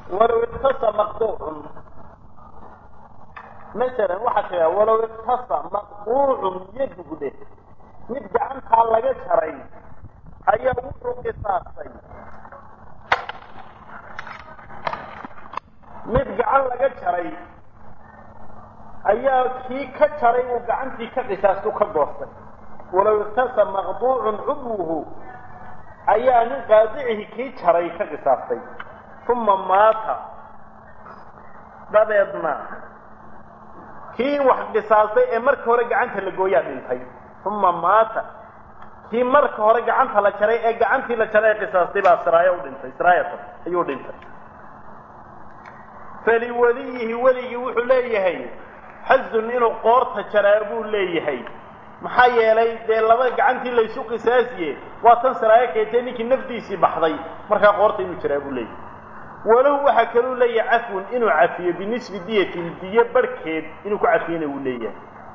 walow iktasa maqduucun masalan waxaa tira walow iktasa maqduucun yadugu dheh mid gacantaa laga jaray ayaa wuxuu qisaastay mid gacan laga jaray ayaa kii ka jaray uu gacantii ka qisaastu ka goostay walow iktasa maqduucun cudwuhu ayaa nin qaadicihi kii jaray ka qisaastay uma maata dabeedna kii wax qisaastay ee marka hore gacanta la gooyaa dhintay uma maata kii marka hore gacanta la jaray ee gacantii la jaray ee qisaastay baa siraayo u dhintay siraayatan ayuu dhintay faliwaliyihi weligii wuxuu leeyahay xazun inuu qoorta jaraa buu leeyahay maxaa yeelay dee laba gacantii laysu qisaasiye waa tan siraayo keetee ninkii nafdiisii baxday markaa qoorta inuu jaraa buu leeyahay walahu waxaa kaluu leeyahay cafwun inuu cafiyo binisbi diyatin diyo barhkeed inuu ku cafiyana wuu leeyahay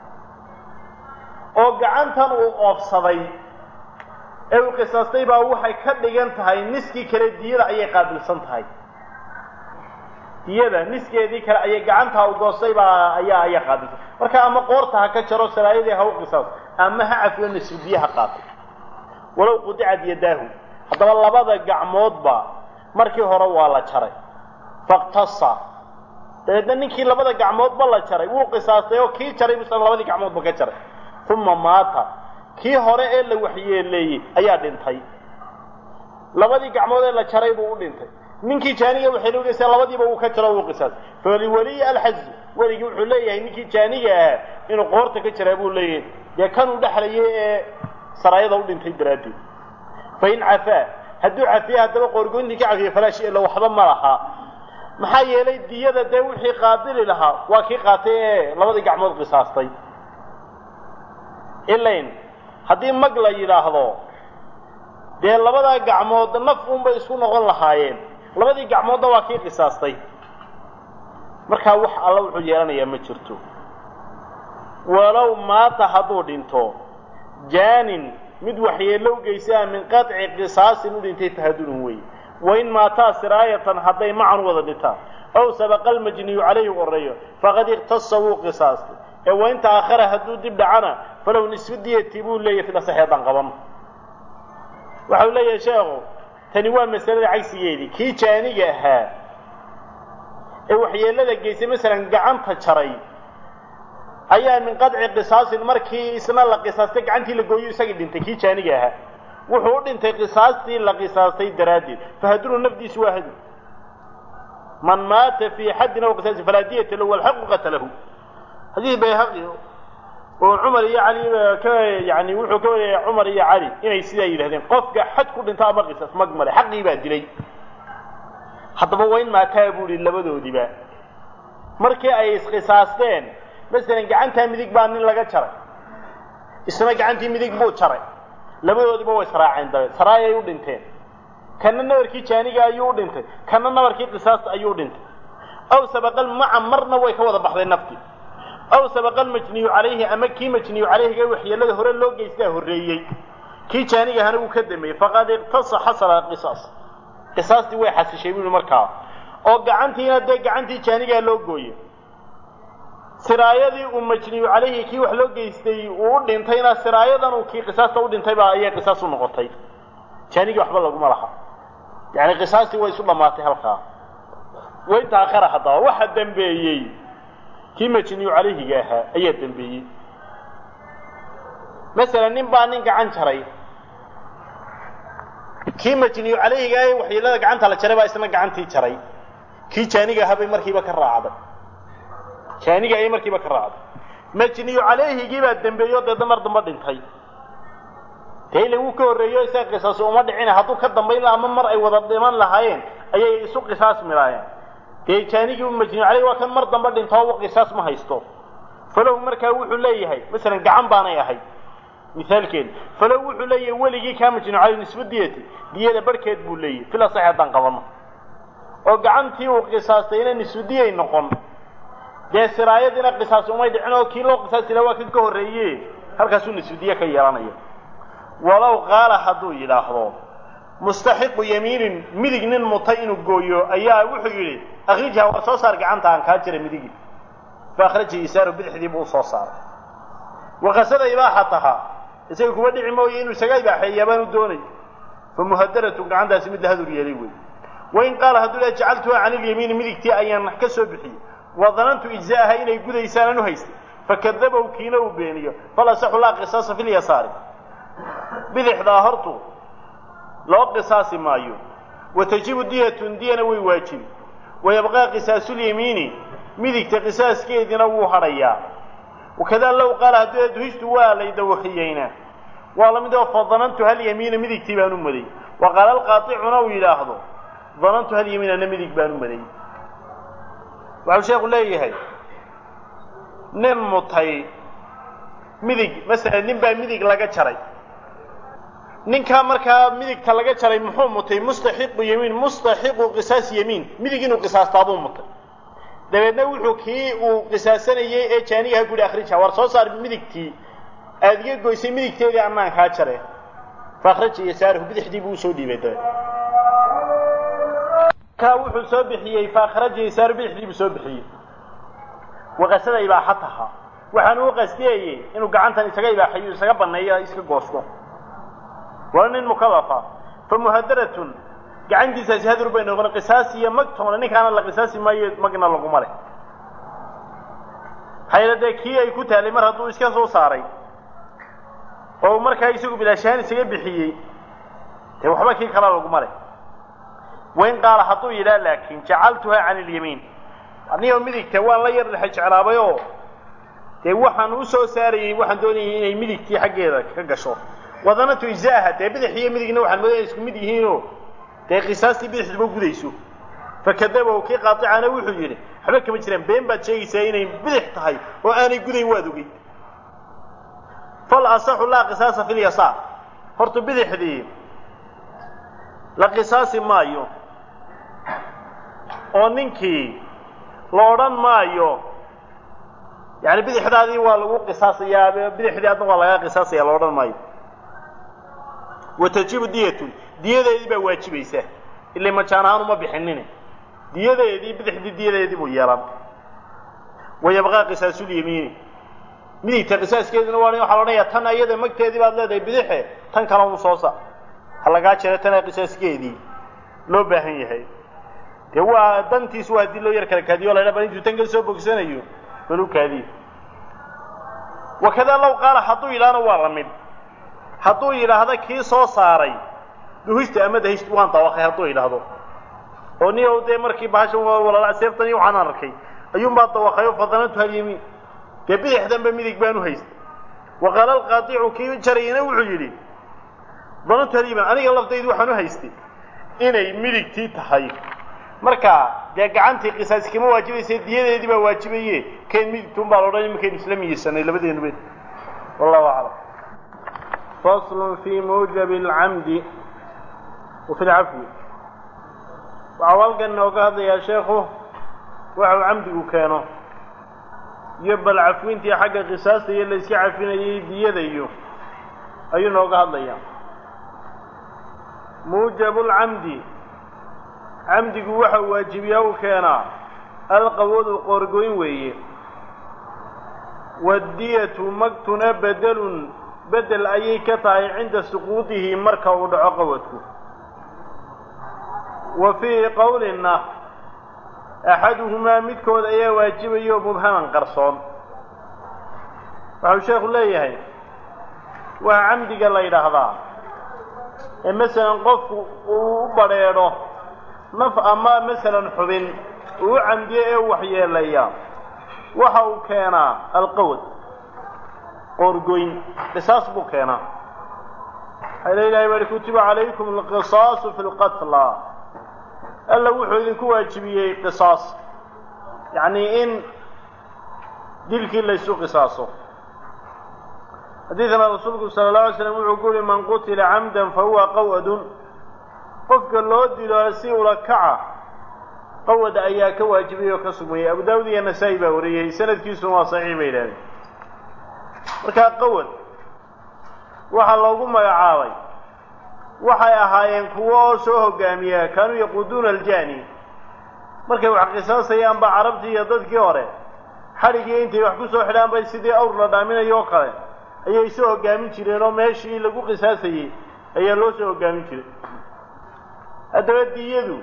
oo gacantan uu oofsaday ee uu qisaastay baa waxay ka dhigan tahay niskii kale diyada ayay qaabilsan tahay diyada niskeedii kale ayay gacantaa u goostay baa ayaa ayaa qaabilsan marka ama qoorta ha ka jaro saraayadii ha u qisaas ama ha cafiyo nisbi diyo ha qaatay walow qudicad yadaahu haddaba labada gacmoodba markii hore waa la jaray faktasa dabeedna ninkii labada gacmoodba la jaray wuu qisaastay oo kii jaray busan labadii gacmoodba ka jaray uma maata kii hore ee la waxyeeleeyey ayaa dhintay labadii gacmood ee la jaray buu u dhintay ninkii jaaniga waxay logeysaa labadiiba uu ka jaro wuu qisaastay faliwaliyi alxazu weligii wuxuu leeyahay ninkii jaaniga ahaa inuu qoorta ka jaraa buu leeyahay dee kanuu dhexlayay ee saraayada u dhintay daraaddeed fain cafaa hadduu cafiye haddaba qoorgoyntii ka cafiye falaa shi illa waxba ma laha maxaa yeelay diyada dee wixii qaabili lahaa waa kii qaatay ee labadii gacmood qisaastay ilayn haddii mag la yidhaahdo dee labadaa gacmood naf unbay isku noqon lahaayeen labadii gacmoodna waa kii qisaastay markaa wax alla wuxuu yeelanayaa ma jirto walow maata hadduu dhinto jaanin mid waxyeellow geysaa min qaطci qisaasin u dhintay tahadunun wey wain maataa siraayatan hadday macan wada dhintaan aw sabaqa almajniyu calayhi oreeyo faqad iktasa wuu qisaastay ee wain ta'akhara hadduu dib dhacana falow nisfu diyati buu leeyahy fil asaxi haddaan qabano waxau leeyahay sheekhu tani waa masalada cagsigeedii kii jaaniga ahaa ee waxyeellada geysay masalan gacanta jaray ayaa min qadci qisaasin markii isna la qisaastay gacantii la gooyo isagii dhintay kii jaaniga ahaa wuxuu u dhintay qisaastii la qisaastay daraaddeed fahadunu nafdiisu waa hadu man maata fii xaddin aw qisaasin falaa diyata lahu walxaqu qatalahu xadiis bayhaqi oo cumar iyo cali ka yani wuxuu ka wariyay cumar iyo cali inay sidaa yidhahdeen qofka xad ku dhinto ama qisaas mag male xaqii baa dilay haddaba wayn maataa buu ihi labadoodiba markii ay isqisaasteen masalan gacantaa midig baa nin laga jaray isna gacantii midig buu jaray labadoodiba way israaceen dabeed saraayay u dhinteen kana nabarkii jaaniga ayuu u dhintay kana nabarkii qisaasta ayuu u dhintay aw sabaqal maca marna way ka wada baxday naftii aw sabaqa almajniyu calayhi ama kii majniyu calayhiga waxyeelada hore loo geystaa horreeyey kii jaaniga ahana wuu ka dameeyey faqad iqtasa xasala qisaas qisaastii way xasishay buu markaa oo gacantiina dee gacantii jaanigaa loo gooyey siraayadii uu majniyu calayhi kii wax loo geystay uu u dhintayna siraayadan uu kii qisaasta u dhintay baa ayay qisaas u noqotay jaanigii waxba laguma laha yani qisaastii way isu dhammaatay halkaa way taakara haddaba waxa dambeeyey kii majniyu calayhiga ahaa ayaa dembeeyey masalan nin baa nin gacan jaray kii majniyu calayhiga ah waxyeelada gacanta la jaray baa isna gacantii jaray kii jaaniga ahaa bay markiiba ka raacday jaaniga ayay markiiba ka raacday majniyu calayhigii baa dembeeyo deedna mar damba dhintay dee ila wuu ka horreeyo isaga qisaas uma dhicina hadduu ka dambayn laha ama mar ay wada dhiman lahaayeen ayay isu qisaas milaayeen dee jaanigii majniyu calayhi waa kan mar damba dhinto o qisaas ma haysto falow markaa wuxuu leeyahay masalan gacan baanay ahayd misaalkeeda falow wuxuu leeyahay weligii kaa majniyu calayhi nisba diyati diyada barhkeed buu leeyahay fil asaxi haddaan qabano oo gacantii uu qisaastay inay nisbu diyay noqon dee siraayadiina qisaas umay dhicin oo kii loo qisaasi laha waa kan ka horreeye halkaasuu nisbu diye ka yeelanaya walow qaala hadduu yidhaahdo mustaxiqu yamiinin midig nin mutay inuu gooyo ayaa wuxuu yidhi akrijha war soo saar gacanta aan kaa jira midigi fa akhraja isaaru bidixdii buu usoo saaray waqasada ibaaxataha isaga kuwa dhici mooye inuu isaga ibaaxeeyaa baanu doonay fa muhadaratu gacantaasi mid la hadur yeelay wey wain qaala hadduu le jacaltuha can ilyamiini midigtii ayaan ka soo bixiyey wa danantu ijza'aha inay gudaysaanan u haystay fakadabow kiina uu beeniyo fal asaxu laa qisaasa fi lyasaari bidixdaa hortu loo qisaasi maayo wa tajibu diyatun diyana way waajibi wayabqaa qisaasyamiini midigta qisaaskeediina wuu hadhayaa wakadaa low qaala hadduu duhishtu waa lay dawakiyeyna waa la mid oo fa danantu hal yamiina midigtii baan u maday wa qaala alqaaicuna uu yidhaahdo danantu hal yamiin ana midig baan u maday waxau sheekhu leeyahay nin mutay midig masalan nin baa midig laga jaray ninkaa markaa midigta laga jaray muxuu mutay mustaxiqu yamiin mustaxiqu qisaas yamiin midig inuu qisaastaabuu mutay dabeedna wuxuu kii uu qisaasanayey ee jaanigaha guhi akhrija war soo saar midigtii aada iga goysay midigteedii annaan kaa jare fa akhraja yasaarahu bidixdii buu usoo dhiibay dabeed kaa wuxuu soo bixiyey fa akhraja yasaaru bidixdii buu soo bixiyey waqasada ibaaxataha waxaan uu qasdiyayey inuu gacantan isaga ibaaxayo isaga banneeyo iska goosto waa nin mukalafa fa muhadaratun gacantiisaasi hadur bay noqon qisaas iyo magtoona ninkaana la qisaasi maayo magna laguma leh hayla dee kii ay ku taalay mar hadduu iska soo saaray oo markaa isagu bilaashaan isaga bixiyey dee waxba kii kala laguma leh wain qaala hadduu yidhaha laakiin jacaltuha can ilyamiin anigoo midigta waan la yar dhexe jeclaabay oo dee waxaan u soo saarayey waxaan doonayay inay midigtii xaggeeda ka gasho wadanatu ijzaaha dee bidix iyo midigna waxaan moodaya isku mid yihiinoo dee qisaastii bidixduba gudayso fakadabow kii qaaicana wuxuu yidhi waxba kama jiraan been baad sheegaysaa inay bidix tahay oo aanay gudayn waad ogey fal asaxu laa qisaasa fi lyasaar horta bidixdii la qisaasi maayo oo ninkii la odhan maayo yani bidixdaadii waa lagu qisaasayaa bidixdii adna waa lagaa qisaasaya la odhan maayo wa tajibu diyatun diyadeedii baa waajibaysa ila majaan ahaan uma bixinine diyadeedii bidixdii diyadeedii buu yeelan wayabqaa qisaasyamiini midigta qisaaskeedina waa waxaa la odhanayaa tan ayada magteedii baad leedahay bidixe tan kale un soo saar ha lagaa jero tana qisaaskeedii loo baahan yahay dee waa dantiis waa haddii loo yar kala kaadiyo la bal intuu tan ka soo bogsanayo bal u kaadiyo wakadaa low qaala hadduu yidhaahna waa la mid hadduu yidhaahda kii soo saaray duhista ama dahist waan dawaqay hadduu yidhaahdo oo ni dee markii bahashan walala seeftan iyo waxaan arkay ayuunbaa dawaqayo fadanantu halyamiin dee bidixdanba midig baan u haystay wa qaala alqaadicu kii jarayana wuxuu yidhi danantu halyamiin aniga laftaydu waxaan u haystay inay midigtii tahay marka dee gacantii qisaas kama waajibaysa diyadeedii baa waajibaye keen midigtuun baa laodhan imankaynu isla miyeysanay labadeenuba wallahu aclam fasl fi mujabi alcamdi wa fi lcafwi waxau halkan inooga hadlayaa sheekhu waxau camdigu keeno iyo bal cafwintii xagga qisaasta iyo la iska cafinayay diyada iyo ayuu nooga hadlayaa muujabu lcamdi camdigu waxa waajibiyaa u keenaa alqawadu qoorgoyn weeye waddiyatu magtuna bedelun bedel ayay ka tahay cinda suquudihi marka uu dhaco qawadku wa fiihi qowlina axaduhumaa midkood ayaa waajibayo mubhaman qarsoon waxau sheekhu leeyahay waa camdiga la yidhaahdaa ee masalan qofku uu u badrheedho naf ama masalan xubin uu u camdiyo ee u waxyeelaya waxa uu keenaa alqawad qoorgoyn qisaas buu keenaa waxaa la ilahay bari kutiba calaykum alqisaasu fi lqatla alla wuxuu idinku waajibiyey qisaas yacnii in dilkii laysu qisaaso xadiidana rasuulku sala allahu alay slam wuxuu ku uhi man qutila camdan fahuwa qaw'adun qofka loo dilo si ula kaca qawad ayaa ka waajibay oo ka sugmayay abu daawud iyo nasaa-i baa wariyey sanadkiisuna waa saxiix bay idhahdeen markaa qawad waxaa loogu magacaabay waxay ahaayeen kuwo oo soo hogaamiya kaanuu yaquuduuna aljani markay wax qisaasayaan ba carabtii iyo dadkii hore xadhigii intay wax ku soo xidhaan bay sidii awr la dhaaminayo oo kale ayay soo hogaamin jireen oo meeshii lagu qisaasayey ayaa loo soo hogaamin jiray haddaba diyadu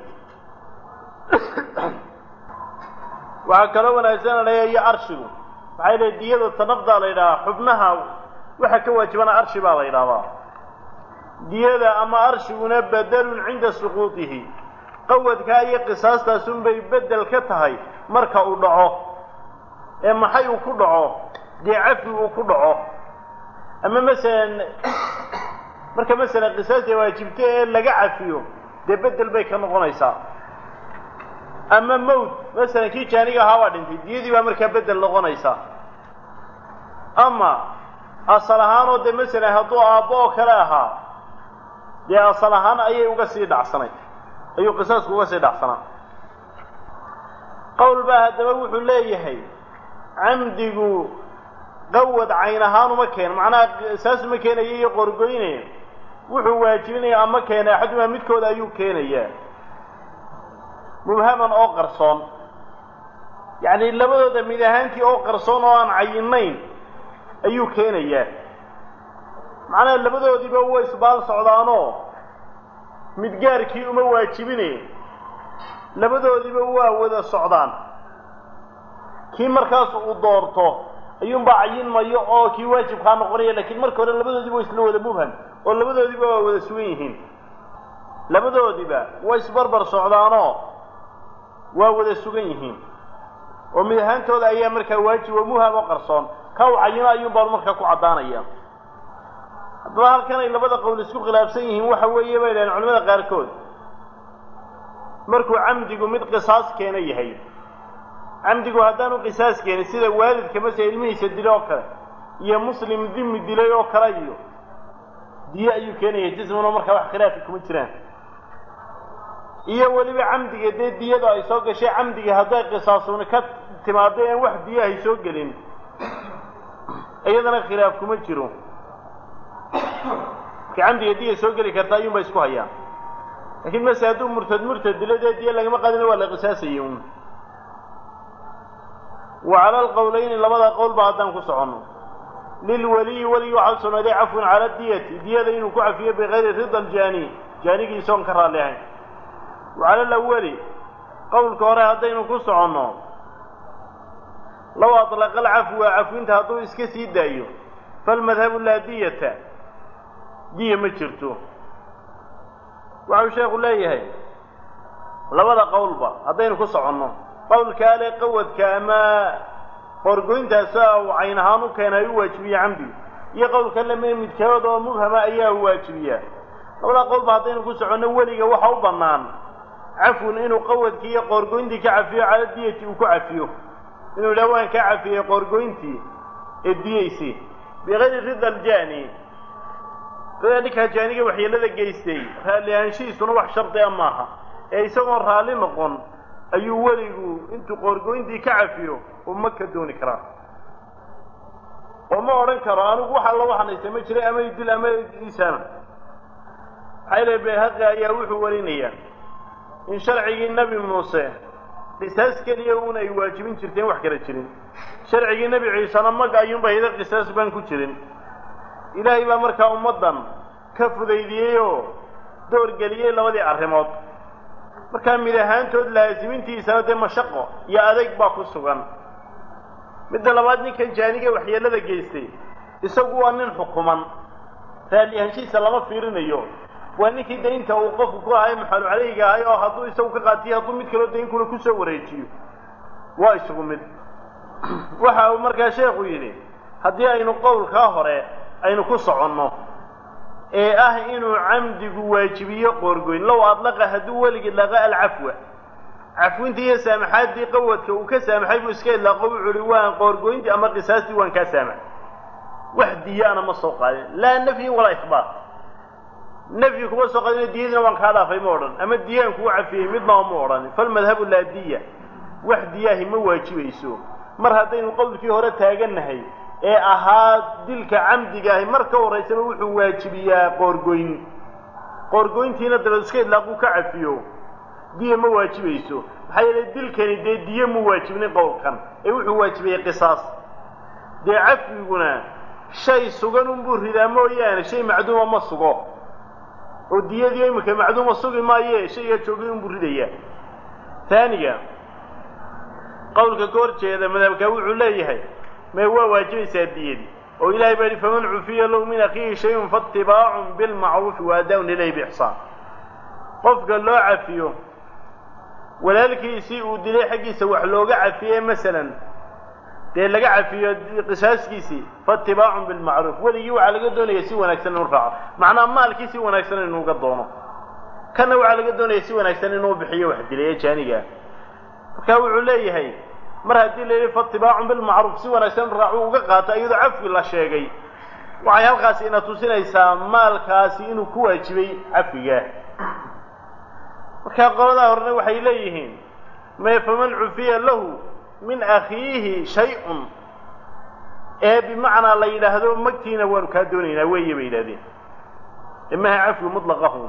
waxaa kaloo wanaagsananaya iyo arshigu maxay leey diyada tanafdaa la yidhahaa xubnaha waxa ka waajibana arshi baa la yidhahdaa diyada ama arshiguna bedelun cinda suquudihi qawadkaa iyo qisaastaasunbay bedel ka tahay marka uu dhaco ee maxay uu ku dhaco dee cafi uu ku dhaco ama masalan marka masalan qisaasta waajibta ee laga cafiyo dee bedel bay ka noqonaysaa ama mawt masalan kii jaaniga ahaa waa dhintay diyadii baa markaa bedel noqonaysaa ama asal ahaanoo dee masalan hadduu aabbo oo kale ahaa dee asal ahaan ayay uga sii dhacsanay ayuu qisaasku uga sii dhacsanaa qowl baa haddaba wuxuu leeyahay camdigu qawad cayn ahaan uma keeno macnaha saas uma keenaya iyo qorgoynaya wuxuu waajibinaya ama keena axadumaa midkooda ayuu keenayaa mubhaman oo qarsoon yacni labadooda mid ahaantii oo qarsoon oo aan cayinayn ayuu keenayaa macnaha labadoodiiba way isbaal socdaanoo mid gaarkii uma waajibine labadoodiiba waa wada socdaan kii markaas uu doorto ayuunbaa cayin mayo oo kii waajibkaa noqonaya lakiin marka hore labadoodiiba waa isla wada mubham oo labadoodiiba waa wada sugan yihiin labadoodiiba way isbarbar socdaanoo waa wada sugan yihiin oo mid ahaantooda ayaa markaa waajib oo muham oo qarsoon ka u cayino ayuun baan markaa ku caddaanaya haddaba halkan ay labada qowl isku khilaafsan yihiin waxa weeye bay dhahen culamada qaarkood markuu camdigu mid qisaas keena yahay camdigu haddaanu qisaas keenin sida waalidka masele ilmihiisa dilay oo kale iyo muslim dimi dilay oo kale iyo diye ayuu keenaya jismuna markaa wax khilaafi kuma jiraan iyo weliba camdiga dee diyadu ay soo gashay camdiga hadday qisaasuni ka timaado en wax diye ay soo gelin iyadana khilaaf kuma jiro ka camdiga diya soo geli karta ayuun bay isku hayaan lakiin mase hadduu murtad murtad dilo dee diye lagama qaadina waa la qisaasayay un wa cala alqowlayni labada qowlba haddaan ku soconno lilwaliyi weligi waxaa sugnaaday cafwun cala diyati diyada inuu ku cafiyo bikayri rida aljaani jaanigiisoon ka raalli ahayn wa cala alawali qowlka hore haddaynu ku soconno low atlaqa alcafwa cafwinta hadduu iska sii daayo falmadhabu laa diyata diya ma jirto waxau sheekhu leeyahay labada qowlba haddaynu ku soconno qowlka ale qawadka ama qorgoyntaasa uu cayn ahaan u keenay u waajibiye camdigu iyo qowlka lame midkood oo mubhama ayaa u waajibiyaa labada qowlba haddaynu ku soconno weliga waxa u bannaan cafwun inuu qawadkii iyo qoorgoyntii ka cafiyo cala diyati uu ku cafiyo inuu yidhaha waan kaa cafiyey qoorgoyntii ee diyeysi bikayri rida aljaani dada ninkaa jaaniga waxyeelada geystay raalli ahaanshihiisuna wax shardi a maaha ee isagoon raalli noqon ayuu weligu intuu qoorgoyntii ka cafiyo uu ma ka dooni karaa oo ma odhan karo anigu wax alla waxanaysa ma jiray ama idil ama isaana maxaa ilahy bayhaqi ayaa wuxuu warinayaa in sharcigii nebi muuse qisaas keliya uun ay waajibin jirteen wax kala jirin sharcigii nebi ciisena mag ayuunba hida qisaas baan ku jirin ilaahay baa markaa ummaddan ka fudaydiyey oo doorgeliyey labadii arrimood markaa mid ahaantood laasimintiisana dee mashaqo iyo adeyg baa ku sugan midda labaad ninkan jaaniga waxyeelada geystay isagu waa nin xukuman raalli ahaanshihiisa lama fiirinayo waa ninkii daynta uu qofku ku ahay maxalu caleyga ahay oo hadduu isagu ka qaatiyo hadduu mid kaloo daynkuna kusoo wareejiyo waa isugu mid waxa uu markaa sheekhu yidhi haddii aynu qowlkaa hore aynu ku soconno ee ah inuu camdigu waajibiyo qoorgoyn low adlaqa hadduu weligii laqa alcafwa cafwintii iyo saamaxaaddii qawadka uu ka saamaxay buu iska idlaaqo wuxuu uhi waan qoorgoyntii ama qisaastii waan kaa saamax wax diyaana ma soo qaadin laa nafyin walaa ihbaat nafyi kuma soo qaadin diyadiina waan kaa dhaafay ma odhan ama diyaan kugu cafiyey midnaba ma odhan falmadhabu laa diya wax diyaahi ma waajibayso mar haddaynu qowlkii hore taagannahay ee ahaa dilka camdigaahi mar ka horraysaba wuxuu waajibiyaa qoorgoyn qoorgoyntiina dabeed iska idlaaquu ka cafiyo diya ma waajibayso maxaa yeelay dilkani dee diye mu waajibnin qowlkan ee wuxuu waajibayey qisaas dee cafwiguna shay sugan unbuu ridaa mooyaane shay macduuma ma sugo oo diyadii iminka macduuma sugi maaye shaygaa joogay unbuu ridayaa taaniga qowlka ka hor jeeda madhabkaa wuxuu leeyahay mee waa waajibaysaa diyadii oo ilahay baa yihi faman cufiya lahu min akhiihi shayun faatibaacun bilmacruufi wa adaa-un ilayhi biixsaan qofka loo cafiyo walaalkiisii uu dilay xaggiisa wax looga cafiye masalan dee laga cafiyo qisaaskiisii faatibaacun bilmacruuf weligii waxaa laga doonaya si wanaagsan inuu raaco macnaa maalkii si wanaagsan inuuga doono kanna waxaa laga doonaya si wanaagsan inuu bixiyo wax dilay ee jaanigaa marka wuxuu leeyahay mar haddii la yidhi faatibaacun bilmacruuf si wanaagsan inu raaco uga qaato iyadoo cafwi la sheegay waxay halkaasi ina tusinaysaa maalkaasi inuu ku waajibay cafwigaa markaa qoladaa horena waxay leeyihiin mee faman cufiya lahu min akhiihi shay-un ee bimacnaa la yidhaahdo magtiina waanu kaa doonaynaa weeye bay yidhahdeen imaha cafwi mutlaqahu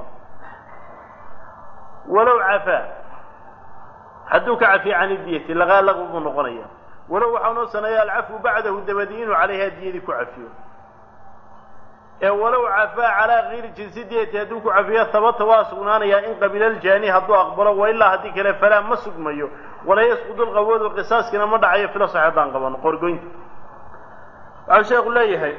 walow cafaa hadduu ka cafiya can idiyati laqaa laqwi buu noqonaya walow waxaa noo saneeya alcafwu bacdahu dabadi inuu calayhaa diyadii ku cafiyo ee walow cafaa calaa kayri jinsi diyati hadduu ku cafiyo habata waa sugnaanayaa in qabila aljaani hadduu aqbalo wa ilaa haddii kale falaa ma sugmayo walaa yasqudu lqawadu qisaaskina ma dhacayo fila sax haddaan qabano qorgoynta waxau sheekhu leeyahay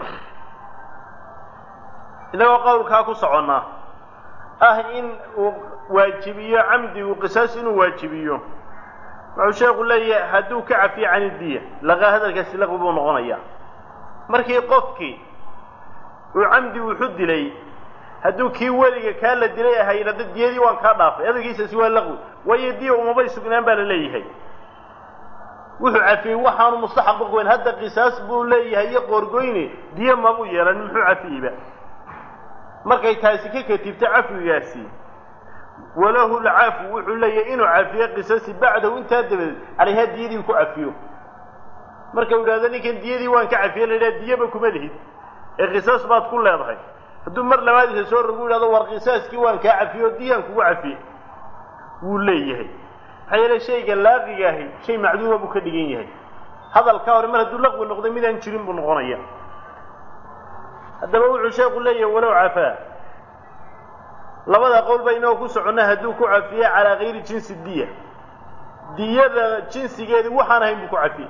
inagoo qowlkaa ku soconnaa ah in uu waajibiyo camdigu qisaas inuu waajibiyo wuxuu sheekhu leeyahay hadduu ka cafiyo can idiya laqaa hadalkaasi laqwi buu noqonayaa markii qofkii uu camdi wuxu dilay hadduu kii weliga kaa la dilay ahaa yidhahdo diyadii waan kaa dhaafay hadalkiisaasi waa laqwi waayo diya umabay sugnaan baa la leeyahay wuxuu cafiyey waxaanu mustaxaq uqweyn hadda qisaas buu leeyahay iyo qoorgoyne diya mabuu yeelan muxuu cafiyeyba markay taasi ka katibto cafwigaasi walahu lcafu wuxuu leeyahay inuu cafiyo qisasi bacdahu intaa dabadeed calayhaa diyadii ku cafiyo marka u yidhahdo ninkan diyadii waan ka cafiye la yidhaha diyaba kuma lihid ee qisaas baad ku leedahay hadduu mar labaadiisa soo rogu yidhahdo war qisaaskii waan kaa cafiye oo diyaan kugu cafiye wuu leeyahay maxaa yeele shayga laaqiga ahi shay macduuma buu ka dhigan yahay hadalkaa hore mar hadduu laqwi noqday midaan jirin buu noqonaya haddaba wuxuu sheeku leeyahay walow cafaa labada qowl ba inoo ku soconna hadduu ku cafiye calaa kayri jinsi diya diyada jinsigeedii waxaan ahayn buu ku cafiye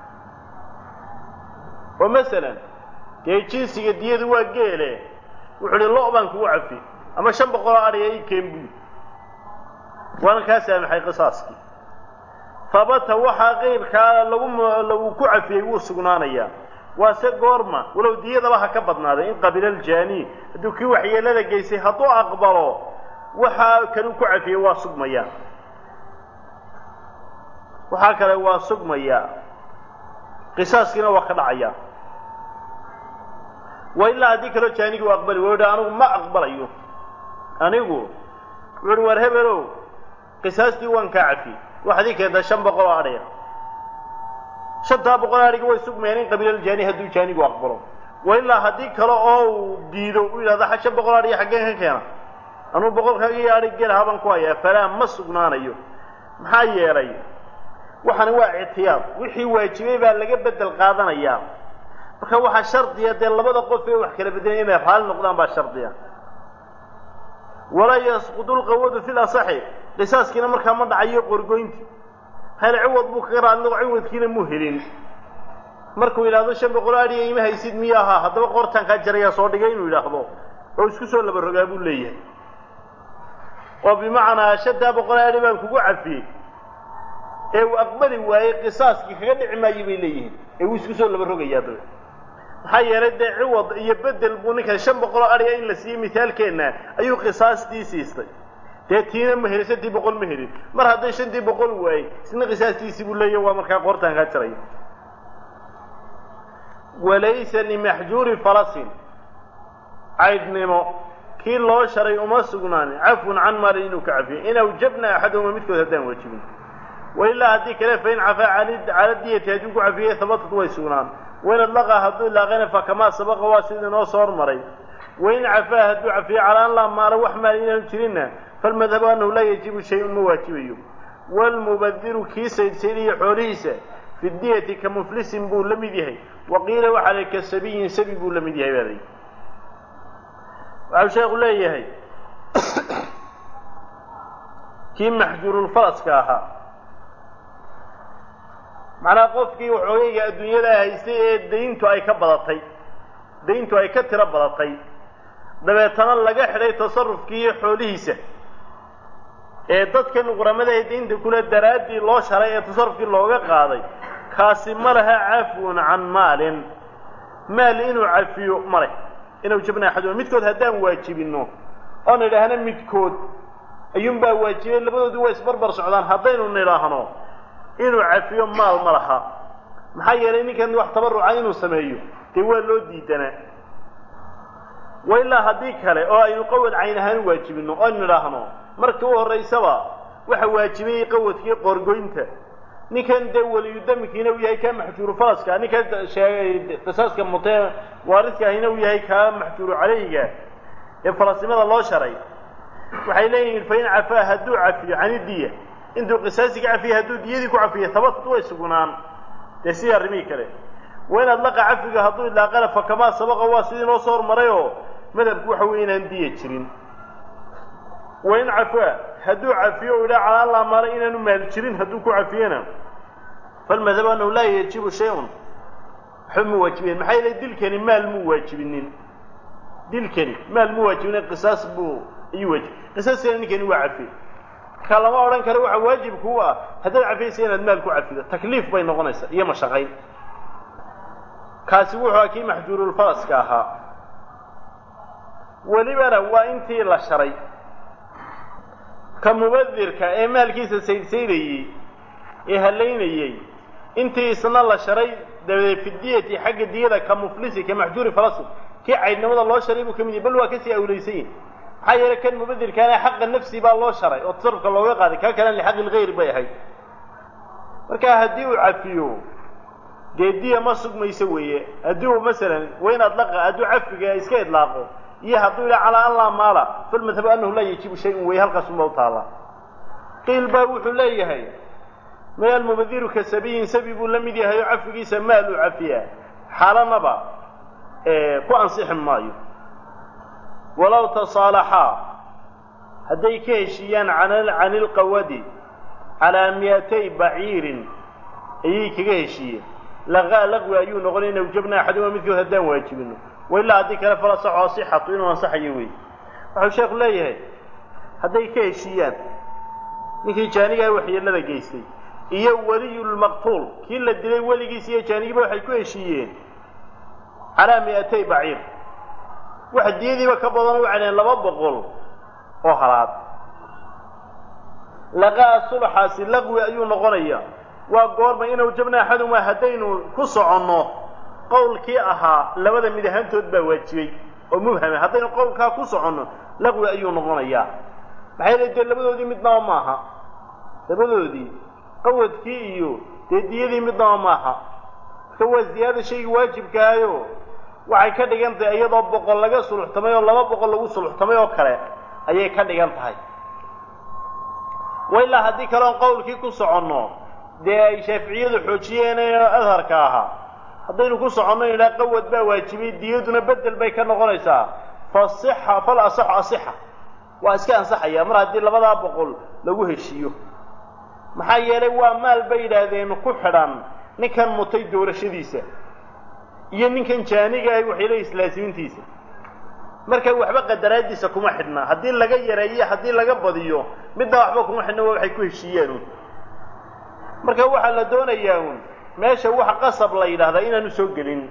oo masalan dee jinsiga diyadu waa geele wuxuu uhi lo' baan kugu cafiye ama shan boqoloo adhiga ii keen buy waana kaa saamaxay qisaaskii habata waxaa qeyrkaa lagu lagu ku cafiyey wuu sugnaanayaa waase goorma walow diyadaba ha ka badnaaday in qabila aljaani hadduu kii waxyeelada geysay hadduu aqbalo waxaa kanuu ku cafiyey waa sugmayaa waxaa kale waa sugmayaa qisaaskiina waa ka dhacayaa wa ilaa haddii kaloo jaanigi u aqbali wa anigu ma aqbalayo anigu wuxu uhi war hebelow qisaastii waan kaa cafiyey waxaad ii keentaa shan boqol oo adhaya shantaa boqol adhiga way sugmayaan in qabiilaljaani hadduu jaanigu aqbalo wa ilaa haddii kale oo uu diido u yidhahdo shan boqol adhiga xaggeen ka keena anuu boqolkaaga iyo adhig gel habaan ku hayaa falaa ma sugnaanayo maxaa yeelay waxani waa ictiyaad wixii waajibay baa laga bedel qaadanayaa marka waxaa shardiya dee labada qof ee wax kala bedelaya inay raali noqdaan baa shardiya walaa yasqudu lqawadu fi lasaxi qisaaskiina markaa ma dhacayo qorgoynti hel ciwad buu kaga raali noqo ciwadkiina muu helin markuu yidhahdo shan boqol adhiga ima haysid miya ahaa haddaba qortaan kaa jarayaa soo dhigay inuu yidhaahdo oo isku soo laba rogaa buu leeyahay oo bimacnaa shantaa boqol adhi baan kugu cafiyey ee uu aqbali waayey qisaaskii kaga dhici maayo bay leeyihiin ee wuu isku soo laba rogayaa dabe maxaa yeelay dee ciwad iyo bedel buu ninkan shan boqoloo adhiga in la siiyey mithaalkeenna ayuu qisaastii siistay dee tiina ma helin shantii boqol ma helin mar hadday shantii boqol waayey isna qisaastiisii buu leeyahy waa markaa qoortaan kaa jaraya walaysa limaxjuuri falasin caydhnimo kii loo sharay uma sugnaanin cafwun can maalin inuu ka cafiyo in awjabna axadahuma midkood haddaan waajibin wailaa haddii kale fain cafaa cala diyati hadduu ku cafiyey habatad way sugnaan wain adlaqaa hadduu ilaaqayna fakamaa sabaqa waa sidii noo soo hormaray wain cafaa hadduu cafiyo calaa an laa maala wax maal inaanu jirinna falmadhabu annahu laa yajibu shay-un ma waajibayo waalmubadiru kii saydsaydaya xoolihiisa fi diyati ka muflisin buu la mid yahay wa qiila waxaa lay ka sabiyin sabi buu la mid yahay baa layihi waxau sheekhu leeyahay kii maxjuurulfaraska ahaa macnaha qofkii waxoogayga adduunyada haystay ee dayntu ay ka badatay dayntu ay ka tiro badatay dabeetana laga xidhay tasarufkii iyo xoolihiisa ee dadkan quramada ee daynta kule daraaddii loo sharay ee tasarufkii looga qaaday kaasi ma laha cafwun can maalin maal inuu cafiyo ma leh inuu jabna axaduma midkood haddaan waajibinno oon idhaahno midkood ayuunbaa waajibay labadoodu waa isbarbar socdaan haddaynu nidhaahno inuu cafiyo maal ma laha maxaa yeelay ninkan wax tabarruca inuu sameeyo dee waa loo diidanaa wa ilaa haddii kale oo aynu qawad cayn ahaan u waajibinno oon nidhaahno markii u horraysaba waxa waajibayey qawadkii qoorgoynta ninkan dee weliyudamkiina uu yahay kaa maxjuuru faraska ninkan sheegay qisaaska mutee waaridka ahina uu yahay kaa maxjuuru calayhiga ee farasnimada loo sharay waxay leeyihiin fain cafaa hadduu cafiyo canidiya intuu qisaasiga cafiya hadduu diyadii ku cafiyo tabatut way sugnaan dee sidii arrimihii kale wa in adlaqa cafiga hadduu idlaaqana fa kamaa sabaqa waa sidii noo soo hormaray oo madhabku waxa weye inaan diya jirin wa in cafaa hadduu cafiyo o idhaa calaa laa maala inaanu maal jirin hadduu ku cafiyena falmadhabu annahu laa yajibu shay-un waxba ma waajibiyeen maxaa yeelay dilkani maal muu waajibinin dilkani maal muu waajibinin qisaas buu ayuu waajib qisaaskana ninkani waa cafiye marka lama odhan karo waxa waajibku u ah haddaad cafiyaysa inaad maal ku cafido takliif bay noqonaysaa iyo mashaqayn kaasi wuxuu kii maxjuurulfaraska ahaa welibana waa intii la sharay ka mubadirka ee maalkiisa saydsaydayey ee halaynayey intii isna la sharay dabadeed fidiyati xagga diyada ka muflisi ka maxjuuri farasi kii caydnimada loo sharay buu ka mid yahy bal waa kasii awlaysan yahi maxaa yeelay kan mubadirkaana xaqa nafsi baa loo sharay oo tasarufka looga qaaday kaa kalena lixaqi lgayr bay ahayd marka haddii uu cafiyo dee diya ma sugmayso weeye haddii uu masalan wayn adlaqa hadduu cafiga iska idlaaqo iyo hadduu yidha calaa an laa maala falmadhabu annahu laa yajibu shay-un weeye halkaasunba u taallaa qiil baa wuxuu leeyahay may almubadiru ka sabiyin sabi buu la mid yahay oo cafigiisa maal uu cafiyaa xaalanaba ku ansixi maayo walow tasaalaxaa hadday ka heshiiyaan can ilqawadi calaa miyatay baciirin ayay kaga heshiiyeen laqaa laqwi ayuu noqonay in awjabna axaduma midkood haddaan waajibino wailaa haddii kale fala saxo asixatu inuu ansaxayo wey wuxuu sheekhu leeyahay hadday ka heshiiyaan ninkii jaanigaha waxyeelada geystay iyo weliyulmaqtuul kii la dilay weligiis iyo jaanigiiba waxay ku heshiiyeen calaa mi'atay baciir wax diyadiiba ka badan u celeen laba boqol oo halaad laqaa sulxaasi laqwi ayuu noqonaya waa goorma inuu jabna axaduma haddaynu ku soconno qowlkii ahaa labada mid ahaantood baa waajibay oo mubhama haddaynu qowlkaa ku soconno laqwi ayuu noqonayaa maxay le dee labadoodii midnaba maaha labadoodii qawadkii iyo dee diyadii midnaba maaha marka waa ziyaada shaygii waajibkaayo waxay ka dhigan tahay iyadoo boqol laga suluxtamay oo laba boqol lagu suluxtamay oo kale ayay ka dhigan tahay wa ilaa haddii kaleon qowlkii ku soconno dee ay shaaficiyadu xoojiyeen ee adharka ahaa haddaynu ku soconno idhaa qawad baa waajibay diyaduna bedel bay ka noqonaysaa fasixa fal asaxu asixa waa iska ansaxaya mar haddii labadaa boqol lagu heshiiyo maxaa yeelay waa maal bay yidhaahdeen ku xidhan ninkan mutay doorashadiisa iyo ninkan jaaniga ah waxay leeyihin islaasimiintiisa marka waxba qadaraadiisa kuma xidhna haddii laga yareeyo haddii laga badiyo midna waxba kuma xidhna waa waxay ku heshiiyeen un marka waxaa la doonayaa un meesha wax qasab la yidhaahdaa inaanu soo gelin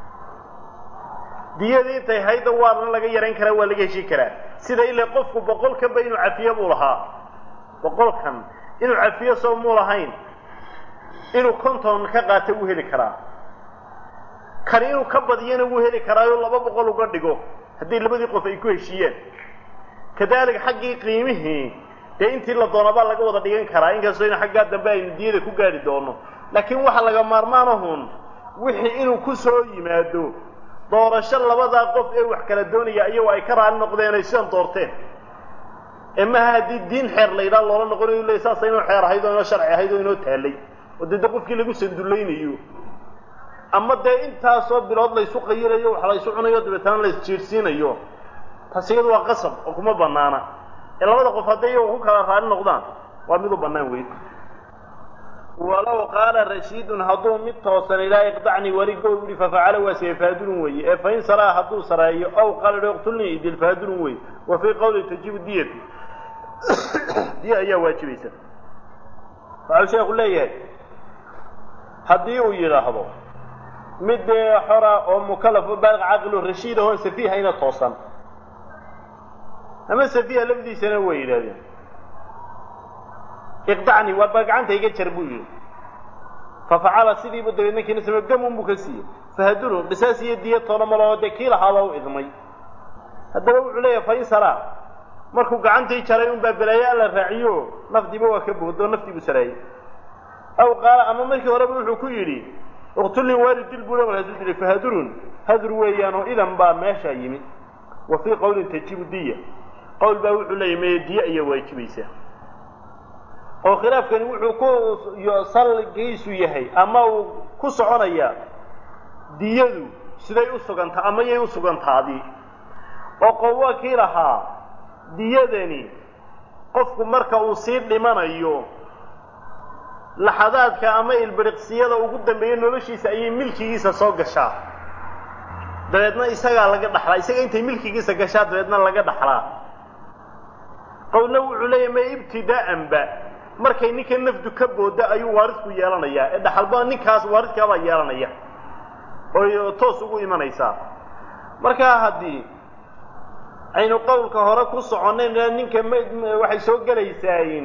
diyadii intay hayda waana laga yarayn karaa waa laga heshiin karaa sida ilaa qofku boqolkanba inuu cafiyo buu lahaa boqolkan inuu cafiyo soo muu lahayn inuu konton ka qaato wuu heli karaa kani inuu ka badiyana wuu heli karaayo laba boqol uga dhigo haddii labadii qof ay ku heshiiyeen kadaalika xaggii qiimihii dee intii la doonabaa laga wada dhigan karaa inkastoo in xaggaa dambe aynu diyada ku gaari doono laakiin waxa laga maarmaanahun wixii inuu ku soo yimaado doorasho labadaa qof ee wax kala doonaya iyagoo ay ka raali noqdeen ay sidan doorteen ee maha haddii diin xeer la yidhaha loola noqonayo le saasa inoo xeer ahayd oo inoo sharci ahayd oo inoo taallay oo dee de qofkii lagu sandullaynayo ama dee intaasoo bilood laysu qayirayo wax laysu cunayo dabeetana la isjiirsiinayo taas iyadu waa qasab oo kuma banaana ee labada qof hadday iyago ku kala raali noqdaan waa mid u bannaan weyn walow qaala rashiidun hadduu mid toosan ilaa iqdacnii warigo yihi fafacala waa siye faadurun weeye ee fain saraa hadduu sareeyo ow qaala iqtulnii idil faadurun weeye wa fii qawli tajibu diyati diya ayaa waajibaysa waxau sheekhu leeyahay haddii uu yidhaahdo mid dee xora oo mukalafo baaliq caqilo rashiid ahoon safiihayna toosan ama safiiha lafdiisana way yidhahdeen iqdacni waa baa gacanta iga jar buu yidhi fafacala sidiibu dabeed ninkiina same gamun buu ka siiyey fahadurun qisaas iyo diya toona maloo dee kii lahaaba u idmay haddaba wuxuu leeyahay fain saraa markuu gacantii jaray unbaa balaaye alla raaciyo nafdiiba waa ka boodoo naftiibuu saraayey aw qaala ama markii horeba wuxuu ku yidhi iqtulnii waari dil buu markaasuu dilay fahadurun hadur weeyaanoo idan baa meeshaa yimid wa fii qawlin tajibu diya qowl baa wuxuu leeyahy meye diya ayaa waajibaysa oo khilaafkani wuxuu ku salgiisu yahay ama uu ku soconayaa diyadu siday u sugantaa ama yay u sugantaadii oo qow waa kii lahaa diyadani qofku marka uu sii dhimanayo laxadaadka ama ilbiriqsiyada ugu dambeeya noloshiisa ayay milkigiisa soo gashaa dabeedna isagaa laga dhaxlaa isaga intay milkigiisa gashaa dabeedna laga dhaxlaa qowlna wuxuu leeyahy ma ibtidaa'anba markay ninka nafdu ka booda ayuu waarisku yeelanayaa ee dhaxalba ninkaas waaridkaabaa yeelanaya oo toos ugu imanaysaa markaa haddii aynu qowlka hore ku soconnayn ninka m waxay soo gelaysaa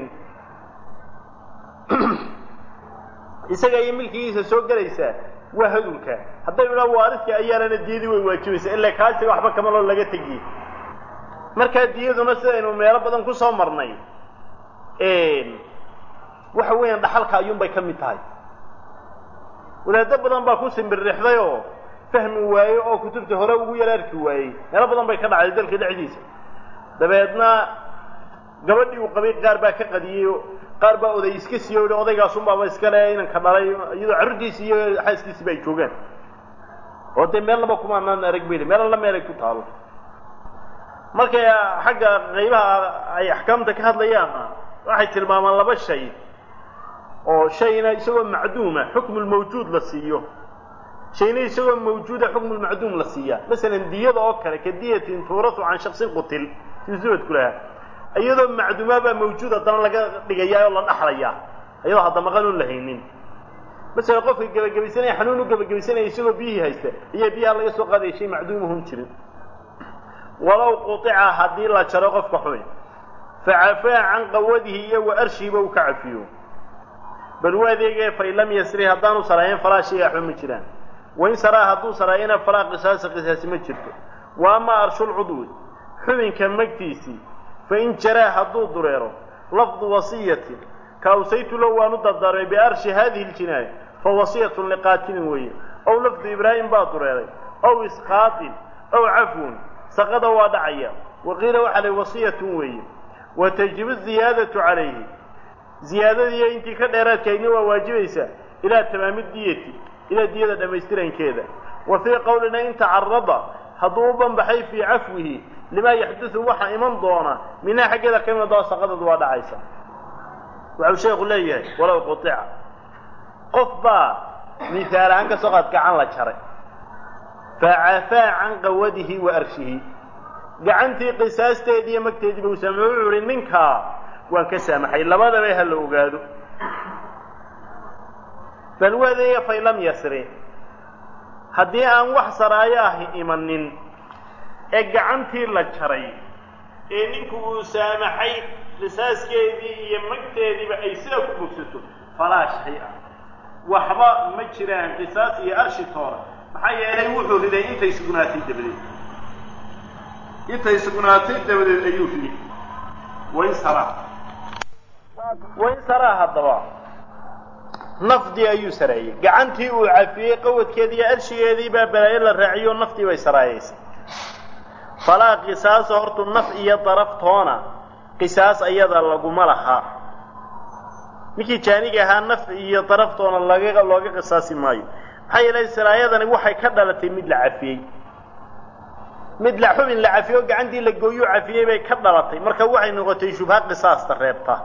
isaga iyo milkigiisa soo gelaysaa waa hadunka hadday idhaa waaridka ayaanana diyadii way waajibaysaa ilaa kaasiga waxba kamaloo laga tegiye markaa diyaduna sidaynu meelo badan ku soo marnay waxa weeyaan dhaxalka ayuunbay ka mid tahay wadaado badan baa ku simbirrixday oo fahmi waaye oo kutubta hore ugu yar arki waayey meelo badan bay ka dhacday dalka dhexdiisa dabeedna gabadhii uu qabay qaar baa ka qadiyey qaar baa oday iska siiyo o odaygaasunbaaba iskale inanka dhalay iyadoo carruurtiisi iyo xaaskiisiba ay joogaan oo dee meel laba kumaanaan arag bayli meel alla meel ay ku taalo markay xagga qaybaha ay axkaamta ka hadlayaanna waxay tilmaamaan laba shay oo shayna isagoo macduuma xukmulmawjuud la siiyo shayna isagoo mawjuuda xukmulmacduum la siiyaa masalan diyada oo kale ka diyatin tuurasu can shaksin qutil siduu subadku lahaa iyadoo macduumaa baa mawjuud haddana laga dhigayaa oo la dhaxlayaa iyadoo hadda maqan oon la haynin masalan qofka gebagabaysanaya xanuun u gebagabaysanaya isagoo biyihii haysta ayaa biyaha laga soo qaadaya shay macduumahun jirin walow qutica haddii la jaro qofka xubin facafaa can qawadihi iyo wa arshihiba uu ka cafiyo bal u adeegee fain lam yasri haddaanu saraayen falaa shayga xuma jiraan wain saraa hadduu saraayena falaa qisaasa qisaasi ma jirto wa amaa arshulcudwi xubinka magtiisii fain jaraa hadduu dureero lafdu wasiyatin ka awsaytu low waanu dardaarmay biarshi hadihi ljinaaya fa wasiyatun liqaatilin weeye ow lafdu ibraahim baa dureeray ow isqaatin ow cafwun saqada waa dhacaya waqiila waxaa lay wasiyatun weeye wa tajibu ziyaadatu calayhi ziyaadadiiyo intii ka dheeraadkaydna waa waajibaysaa ilaa tamaami diyati ilaa diyada dhammaystirankeeda wa fii qowlina in tacarada hadduu u banbaxay fii cafwihi limaa yaxdudu waxa iman doona minhaa xaggeeda ka iman doona saqadadu waa dhacaysa waxau sheekhu leeyahay walow qutica qof baa mihaal ahaan ka soo qaad gacan la jaray facafaa can qawadihi wa arshihi gacantii qisaasteedii iyo magteediiba uu saamay wuxuu uhi ninkaa waan ka saamaxay labadaba ha la ogaado bal wadeeya fain lam yasri haddii aan wax saraayo ahi imanin ee gacantii la jaray ee ninku uu saamaxay qisaaskeedii iyo magteediiba ay sidaa ku bogsato falaa shay-a waxba ma jiraan qisaas iyo arshi toora maxaa yeelay wuxuu riday intay sugnaatay dabadeed intay sugnaatay dabadeed ayuu riday wain saraa wain saraa haddaba nafdii ayuu sareeyey gacantii uu cafiyey qawadkeedii iyo arshigeedii baa balaayo la raaciyo naftii bay saraayaysay falaa qisaasa hortu naf iyo daraftoona qisaas ayada laguma laha ninkii jaaniga ahaa naf iyo daraftoona laga looga qisaasi maayo maxaa yeelay saraayadani waxay ka dhalatay mid la cafiyey mid la xubin la cafiyey oo gacantii la gooyuu cafiyey bay ka dhalatay marka waxay noqotay shubha qisaasta reebta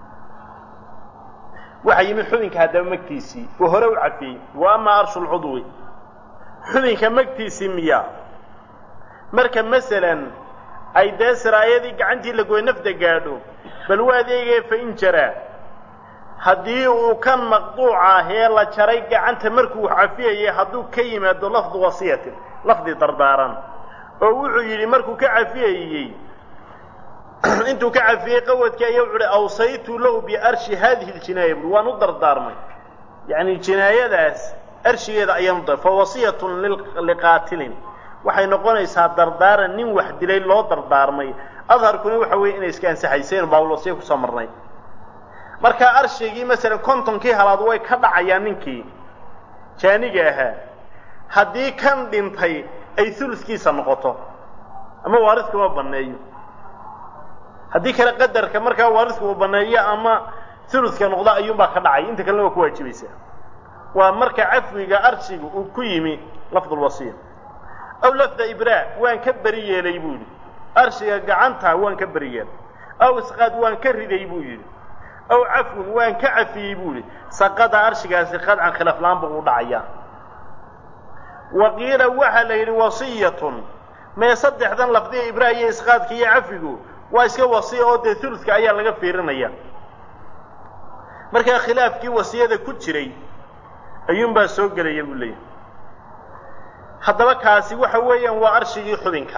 waxaa yimid xubinka haddaba magtiisii uu hore u cafiyey wa amaa arshu lcudwi xubinka magtiisii miya marka masalan ay dee siraayadii gacantii la gooy nafda gaadho bal waa adeegee fa in jaraa haddii uu kan maqduuca ah ee la jaray gacanta markuu cafiyayay hadduu ka yimaado lafdu wasiyatin lafdi dardaaran oo wuxuu yidhi markuu ka cafiyayey intuu ka cafiyey qawadkii ayaa wuxu uhi awsaytu lahu biarshi hadihi ljinaaya bui waan u dardaarmay yacni jinaayadaas arshigeeda ayaan u dar fa wasiyatun liqaatilin waxay noqonaysaa dardaaran nin wax dilay loo dardaarmay adharkuna waxa weeye inay iska ansaxayseen baawlwasiya kusoo marnay markaa arshigii masalan kontonkii halaad way ka dhacayaan ninkii jaaniga ahaa haddii kan dhintay ay uluskiisa noqoto ama waaridka ma banneeyo haddii kale qadarka markaa waaridka uu banneeyo ama uluska noqdo ayuunbaa ka dhacay inta kalena waa ku waajibaysaa waa marka cafwiga arshiga uu ku yimi lafdulwasiya aw lafda ibraa waan ka beri yeelay buu yidhi arshiga gacanta waan ka beri yeelay aw isqaad waan ka riday buu yidhi aw cafwun waan ka cafiyey buu yidhi saqada arshigaasi qadcan khilaaflaanba uu dhacayaa wa qiila waxaa la yidhi wasiyatun mee saddexdan lafdiga ibraa iyo isqaadka iyo cafigu waa iska wasiya oo dee uluska ayaa laga fiirinaya markaa khilaafkii wasiyada ku jiray ayuunbaa soo gelaya buu leeyahay haddaba kaasi waxa weeyaan waa arshigii xubinka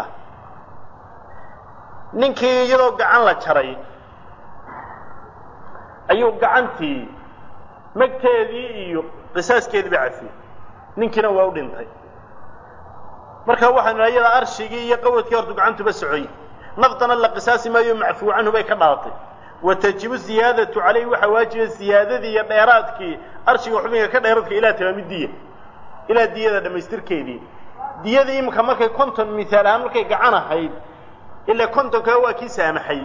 ninkii iyadoo gacan la jaray ayuu gacantii magteedii iyo qisaaskeediiba cafiyey ninkiina waa u dhintay marka waxaynu naha iyada arshigii iyo qawadkii hortu gacantuba socoy naftana la qisaasi maayo macfuu canhu bay ka dhalatay wa tajibu ziyaadatu calayhi waxaa waajiba ziyaadadii iyo dheeraadkii arshiga xubinka ka dheeraadka ilaa tamaami diya ilaa diyada dhammaystirkeedii diyadii iminka markay konton mihaal ahaan markay gacan ahayd ilaa kontonka waa kii saamaxay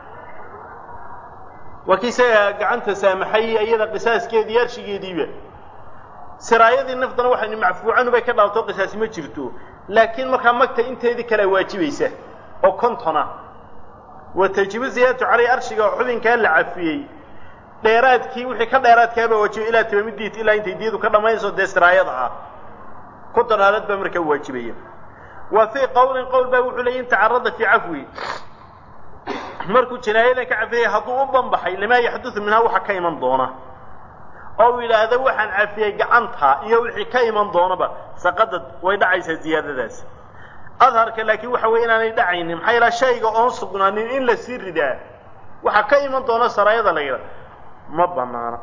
waa kii isaga gacanta saamaxay iyada qisaaskeedii arshigeediiba siraayadii naftana waxaynu macfuucanu bay ka dhalatoo qisaasi ma jirto laakiin markaa magta inteedii kalea waajibaysa oo kontona wa tajibu ziyaadatu caleyh arshiga xubinkaa la cafiyey dheeraadkii wixii ka dheeraadkaabaa waajibay ilaa tamamidiit ilaa intay diyadu ka dhammaynayso dee siraayada ah konton aalad baa markaa waajibaya wa fii qowlin qowl baa wuxuu leeyay in tacarada fii cafwi markuu jinaayadan ka cafiyay hadduu u banbaxay limaa yaxdudu minhaa waxa ka iman doona oo uu yidhaahdo waxaan cafiyey gacanta iyo wixii ka iman doonaba saqadad way dhacaysaa ziyaadadaas adharka laakiin waxa weye inaanay dhacaynin maxaa yaelaa shayga oon sugnaanin in la sii ridaa waxaa ka iman doona saraayada la yidhaha ma banaana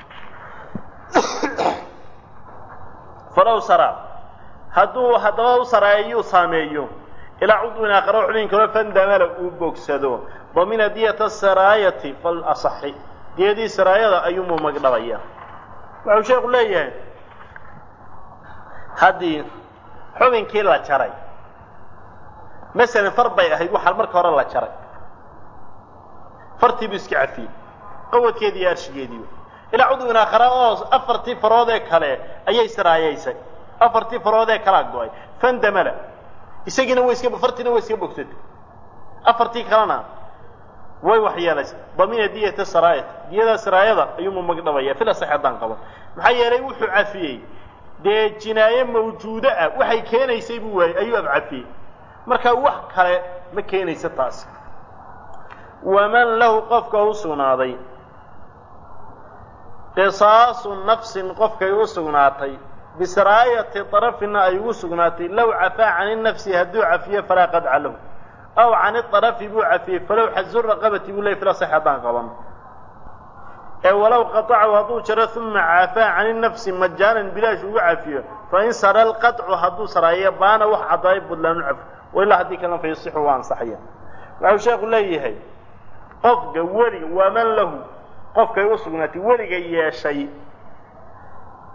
falow sara hadduu haddaba u saraayeeyuu saameeyo ilaa cudwin aakharo xubin kaloo fandamala uu bogsado damina diyata saraayati fal asaxi diyadii saraayada ayuumuu magdhabaya wuxuu sheekhu leeyahay haddii xubinkii la jaray masalan far bay ahayd waxaa marka hore la jaray fartii buu iska cafiyey qawadkeedii iyo arshigeediiba ilaa cudwin aakhara oo afartii farood ee kale ayay saraayaysay afartii farood ee kalaa go-ay fandamala isagiina way iska fartiina way iska bogsatay afartii kalena way waxyeelaysay damina diyata saraayat diyada saraayada ayuumu magdhabaya fil asax haddaan qaban maxaa yeelay wuxuu cafiyey dee jinaaye mawjuudo ah waxay keenaysay buu waayey ayuu abcafiyey marka wax kale ma keenaysa taasi waman lahu qofka u sugnaaday qisaasu nafsin qofkay u sugnaatay bisraayati darafina ay ugu sugnaatay low cafaa cani nafsi hadduu cafiyo falaa qadca lahu aw cani arafi buu cafiyey falow xazu raqabati buu ley fila sax haddaan qaban ee walow qatacahu hadduu jaro uma cafaa cani nafsi majaanan bilaash ugu cafiyo fain sara lqaطcu hadduu saraayo baana wax cadaayo budlaanu cafo wailaa haddii kalena fa yasixu waa ansaxaya waxau sheekhu leeyahay qofka weliga waman lahu qofkay u sugnaatay weliga yeeshay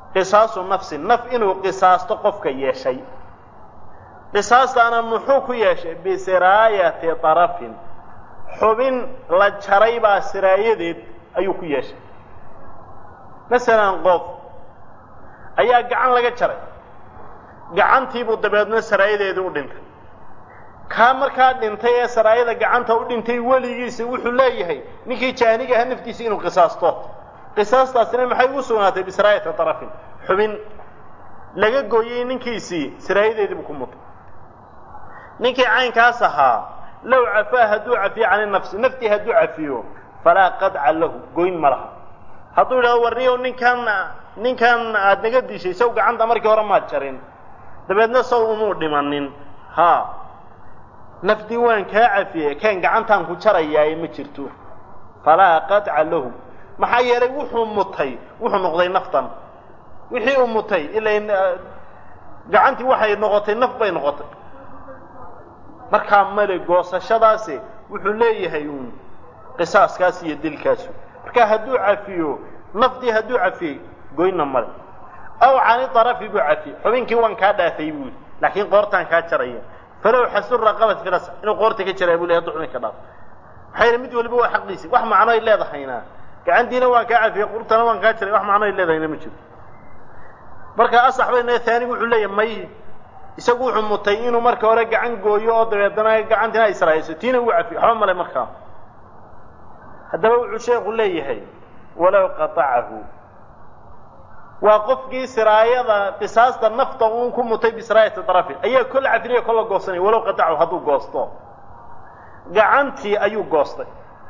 qisaasu nafsin naf inuu qisaasto qofka yeeshay qisaastaana muxuu ku yeeshay bisiraayati tarafin xubin la jaray baa siraayadeed ayuu ku yeeshay masalan qof ayaa gacan laga jaray gacantiibuu dabeedna saraayadeedii u dhintay kaa markaa dhintay ee saraayada gacanta u dhintay weligiisa wuxuu leeyahay ninkii jaaniga aha naftiisa inuu qisaasto qisaastaasina maxay ugu sugnaatay bisiraayati tarafin xubin laga gooyey ninkiisii siraayadeediibuu ku mutay ninkii caynkaas ahaa low cafaa hadduu cafiyo cani nafsi naftii hadduu cafiyo falaa qadca lahu goyn ma laha hadduu yidhahdo warniyow ninkan ninkan aada naga dishay saw gacanta markii hore maad jarin dabeedna saw umuu dhimanin ha nafdii waan kaa cafiyey keen gacantaan ku jarayaaye ma jirto falaa qadca lahu maxaa yeelay wuxuu mutay wuxuu noqday naftan wixii uu mutay ila gacantii waxay noqotay naf bay noqotay markaa male goosashadaasi wuxuu leeyahay uun qisaaskaas iyo dilkaasu marka hadduu cafiyo nafdii hadduu cafiyey goyna male aw cani darafi buu cafiyey xubinkii waan kaa dhaafay buuli laakiin qoortaan kaa jaraya falow xasu raqabat filas inuu qoorta ka jaraya buu le hadduu xubinka dhaaf maxaa yeele mid waliba waa xaqiisi wax macno ay leedahayna gacantiina waan kaa cafiyey qurtana waan kaa jaray wax macno ay leedahayna ma jiro marka asax bayna taanigu wuxuu leeyahay may isagu wuxuu mutay inuu marka hore gacan gooyo oo dabeedana gacantina ay sarayso tiina uu cafiyo waxba male markaa haddaba wuxuu sheekhu leeyahay walow qatacahu waa qofkii siraayada qisaasta nafta uun ku mutay bisiraayati darafin ayaa kolla cafinaya kolla goosanaya walow qatacahu hadduu goosto gacantii ayuu goostay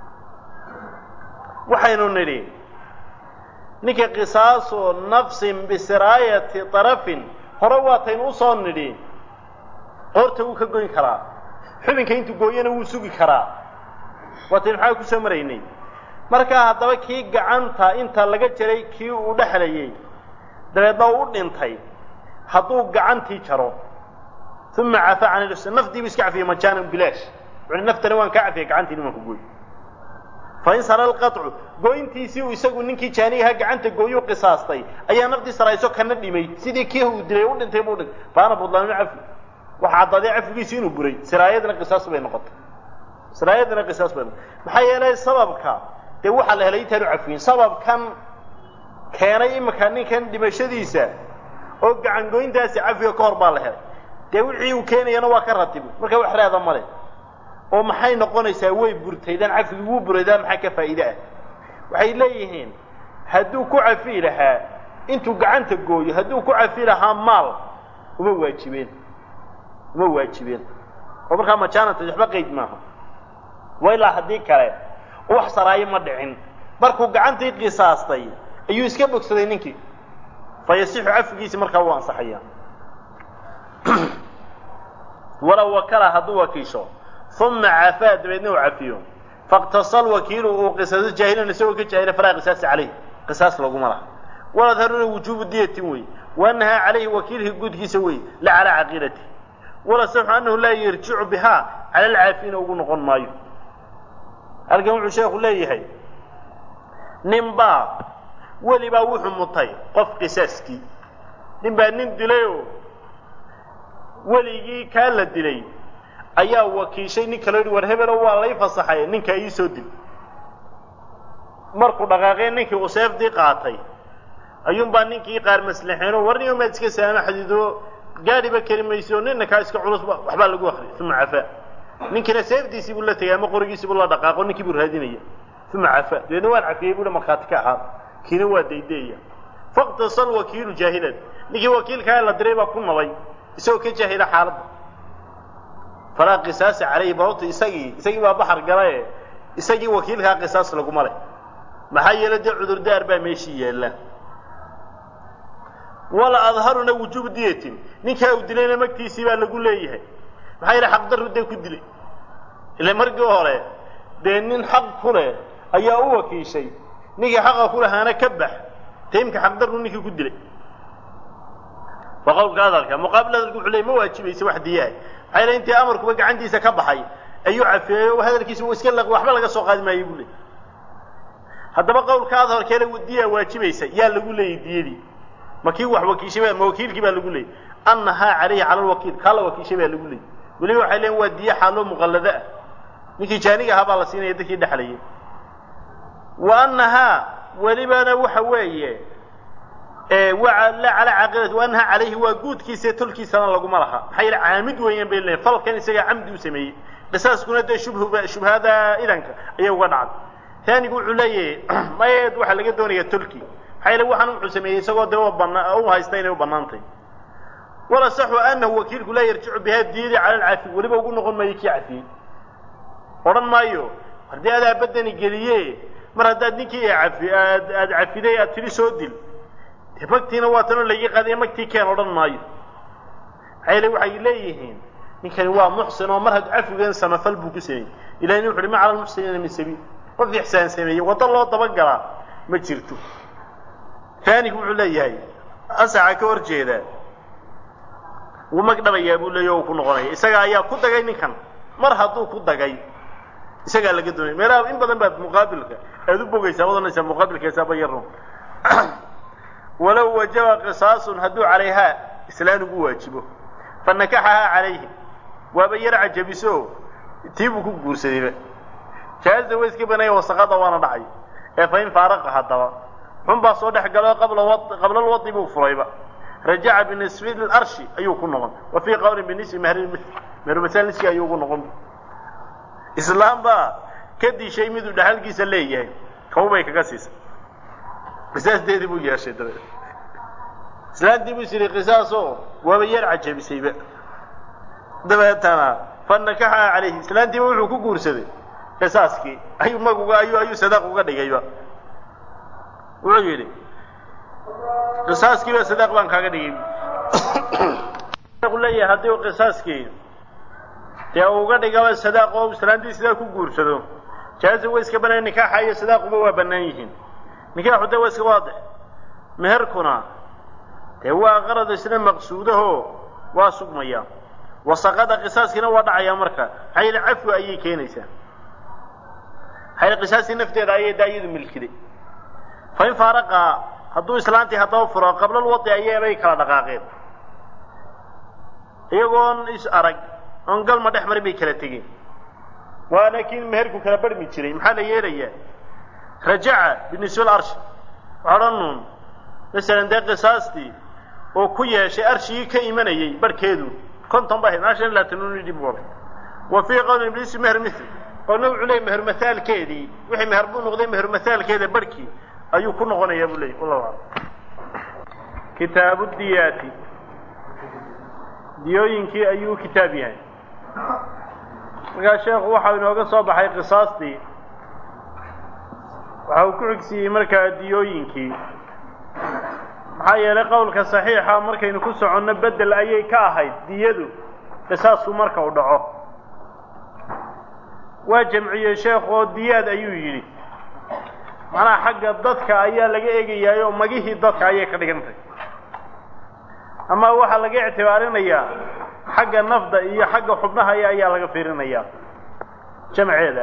waxaynu nidhi ninka qisaasu nafsin bisiraayati darafin hore waataynu usoo nidhi qoorta wuu ka goyn karaa xubinka intuu gooyana wuu sugi karaa waataynu maxaa kusoo maraynay markaa haddaba kii gacanta inta laga jaray kii uu dhexlayey dabeedna uu u dhintay hadduu gacantii jaro uma cafa can ilus nafdiibu iska cafiyey majaanan bilaash wuxuhi naftani waan kaa cafiyey gacantiini waan ku gooy fain sara alqaطcu gooyntiisii uu isagu ninkii jaanigaha gacanta gooyuu qisaastay ayaa naftii sarayso kana dhimay sidii kii uu dilay u dhintay buu dhintay faana budlaanu cafi waxa caddaaday cafigiisi inuu buray siraayadna qisaas bay noqotay siraayadna qisaas bay noqotay maxaa yeelay sababka dee waxaa la helay intaanu cafiyin sababkan keenay imika ninkan dhimashadiisa oo gacan goyntaasi cafiga ka hor baa la helay dee wixii uu keenayana waa ka ratibay marka wax reeda male oo maxay noqonaysaa way burtaydaan cafigi wuu buraydaan maxaa ka faa'iide ah waxay leeyihiin hadduu ku cafi lahaa intuu gacanta gooyo hadduu ku cafi lahaa maal uma waajibeen uma waajibeen oo markaa majaananta waxba qayd maaha wa ilaa haddii kale wax saraayo ma dhicin markuu gacantii qisaastay ayuu iska bogsaday ninkii fa yasixu cafigiisi markaa wuu ansaxaya walow wakala hadduu wakiisho uma cafaa dabeedna uu cafiyo faاqtasal wakiilu uu qisaaso jaahilan isagoo ka jaahila falaa qisaasa calayh qisaas laguma laha waladharuna wujuubu diyatin wey waanahaa calayhi wakiilhi guudkiisa wey la calaa caqiidati walasaxu anahu laa yarjicu bihaa cala alcaafiina ugu noqon maayo halkan wuxuu sheekhu leeyahay nin baa weli baa wuxuu mutay qof qisaaskii nin baa nin dilayoo weligii kaa la dilay ayaa wakiishay nin kalo yihi war hebelo waa lay fasaxay ninkaa ii soo dil markuu dhaqaaqee ninkii uu seefdii qaatay ayuunbaa ninkii qaar maslaxeeno war nin maad iska saamaxdido gaadhiba keli mayso nina kaa iska culus waxbaa lagu akriya uma cafaa ninkiina seefdiisii buu la tegay ama qorigiisii buu la dhaqaaqo ninkii buu raadinaya uma cafaa dabeedna waan cafiyey buu markhaati ka ahaa kiina waa daydeeya faqtasal wakiilu jaahilan ninkii wakiilkaa la diray baa ku nabay isagoo ka jaahila xaaladda falaa qisaasa calayhi bababta isagii isagii baa baxar galae isagii wakiilkaa qisaas laguma leh maxaa yeele dee cudurdaar baa meeshii yaalla wala adharuna wujuubu diyatin ninkaa uu dilayna magtiisii baa lagu leeyahay maxaa yeele xaqdarru dee ku dilay ile markii hore dee nin xaq ku leh ayaa u wakiishay ninkii xaqa ku lahaana ka bax taimka xaqdarru ninkii ku dilay waa qowlka hadalka muqaabil hadalku wuxuu ley ma waajibaysa wax diyaah maxaa yeele intii amarkuba gacantiisa ka baxay ayuu cafeeyey oo hadalkiisa uu iska laqi waxba laga soo qaadi maayey buu leey haddaba qowlka adharkeele diyaa waajibaysa yaa lagu leeyay diyadii ma kii wax wakiishay baa ma wakiilkii baa lagu leeyay annahaa calayhi cala alwakiil kaa la wakiishay baa lagu leeyay weliba waxay leeyiin waa diyo xaaloo muqallado ah ninkii jaaniga ahaa baa la siinaya dadkii dhexlayay wa annahaa welibana waxa weeye waa la calaa caaqilati wa annahaa calayhi waa guudkiisa tolkiisana laguma laha maxaa yeele caamid weeyaan bay leeyiin falkan isagaa camdi u sameeyey qisaaskuna dee shubhuba shubhada idanka ayay uga dhacday taanigu wuxuu leeyahay mayeed waxaa laga doonayaa tolki maxaa yeele waxaan wuxuu sameeyey isagoo dee bana u haysta inay u banaantay walasaxu anahu wakiilku laa yarjicu bihaa diyadii cala alcafi weliba ugu noqon maayo kii cafiyey odhan maayo haddii adaa badani geliye mar haddaad ninkii cafi aad aad cafiday aad tiri soo dil dee magtiina waa tanoo laga qaadiya magtii keen odhan maayo maxaa yeele waxay leeyihiin ninkani waa muxsin oo mar had cafigan samafal buu ku sameeyey ilahina wuxu uhi ma cala lmuxsiniina min sabiil qof ixsaan sameeyey waddo loo dabagalaa ma jirto taanigu wuxuu leeyahay asaxa ka hor jeedaa wuu mag dhabayaa buu leeya o ku noqonaya isaga ayaa ku dagay ninkan mar hadduu ku dagay isagaa laga doonaya meelaha in badan baad muqaabilka aad u bogaysaa wadanaysaa muqaabilkeesaaba yarun walow wajaba qisaasun hadduu calayhaa islaan ugu waajibo fa nakaxahaa calayhi waaba yar cajabiso tii buu ku guursadayba jaaza way iska banaya wasaqada waana dhacay ee fa in faaraqa haddaba xun baa soo dhex galo qabla wa qabla lwadi buu furayba rajaca binisfi larshi ayuu ku noqon wa fii qawlin binisfi mahrimil mehermasal niski ayuu ugu noqon islaam baa ka dishay miduu dhaxalkiisa leeyahay kawbay kaga siisay qisaasdeedii buu yeeshay dabeed islaantii buu is yidhi qisaaso waaba yar cajabisayba dabeetana fa nakaxaa calayhi islaantiiba wuxuu ku guursaday qisaaskii ayuu maguga ayuu ayuu sadaaq uga dhigayba wuxuu yidhi qisaaskii ba sadaaq baan kaaga dhigay leeyahay haddii uu qisaaskii dee uga dhigaba sadaaq oo islaantii sidaa ku guursado jaaza way iska banaan nikaaxa iyo sadaaquba waa bannaan yihiin nikaaxu dee waa iska waadix meherkuna dee waa qarad isna maqsuudaho waa sugmaya wasaqada qisaaskiina waa dhacayaa marka maxaa yeele cafwi ayay keenaysaa maxaa yeele qisaastii nafteeda ayay daayadu milkiday fa in faaraqa hadduu islaantii haddaba furo qabla lwadi ayaabay kala dhaqaaqeen iyagoon is arag oon galma dhex marin bay kala tegeen waana kii meherku kala barhmi jiray maxaa la yeelayaa rajaca binisfil arshi waxaa odhan nuun masalan dee qisaastii oo ku yeeshay arshigii ka imanayay barhkeedu konton ba ahayd maa shan laatan dib u wa fii qawlin ibliisi meher mithl qolna wuxuu leeyay meher masaalkeedii wixii meher buu noqday meher masaalkeeda barhkii ayuu ku noqonayaa buu leeyay wallahu aclam kitaabu diyaati diyooyinkii ayuu kitaab yahay markaa sheekhu waxau inooga soo baxay qisaastii waxa uu ku xigsiiyey markaa diyooyinkii maxaa yeelay qowlka saxiixa markaynu ku soconno bedel ayay ka ahayd diyadu qisaasku marka uu dhaco waa jamciyey sheekhu oo diyaad ayuu yidhi macnaha xagga dadka ayaa laga eegayaay oo magihii dadka ayay ka dhigantay ama waxaa laga ictibaarinayaa xagga nafda iyo xagga xubnaha ayaa laga fiirinayaa jamceeda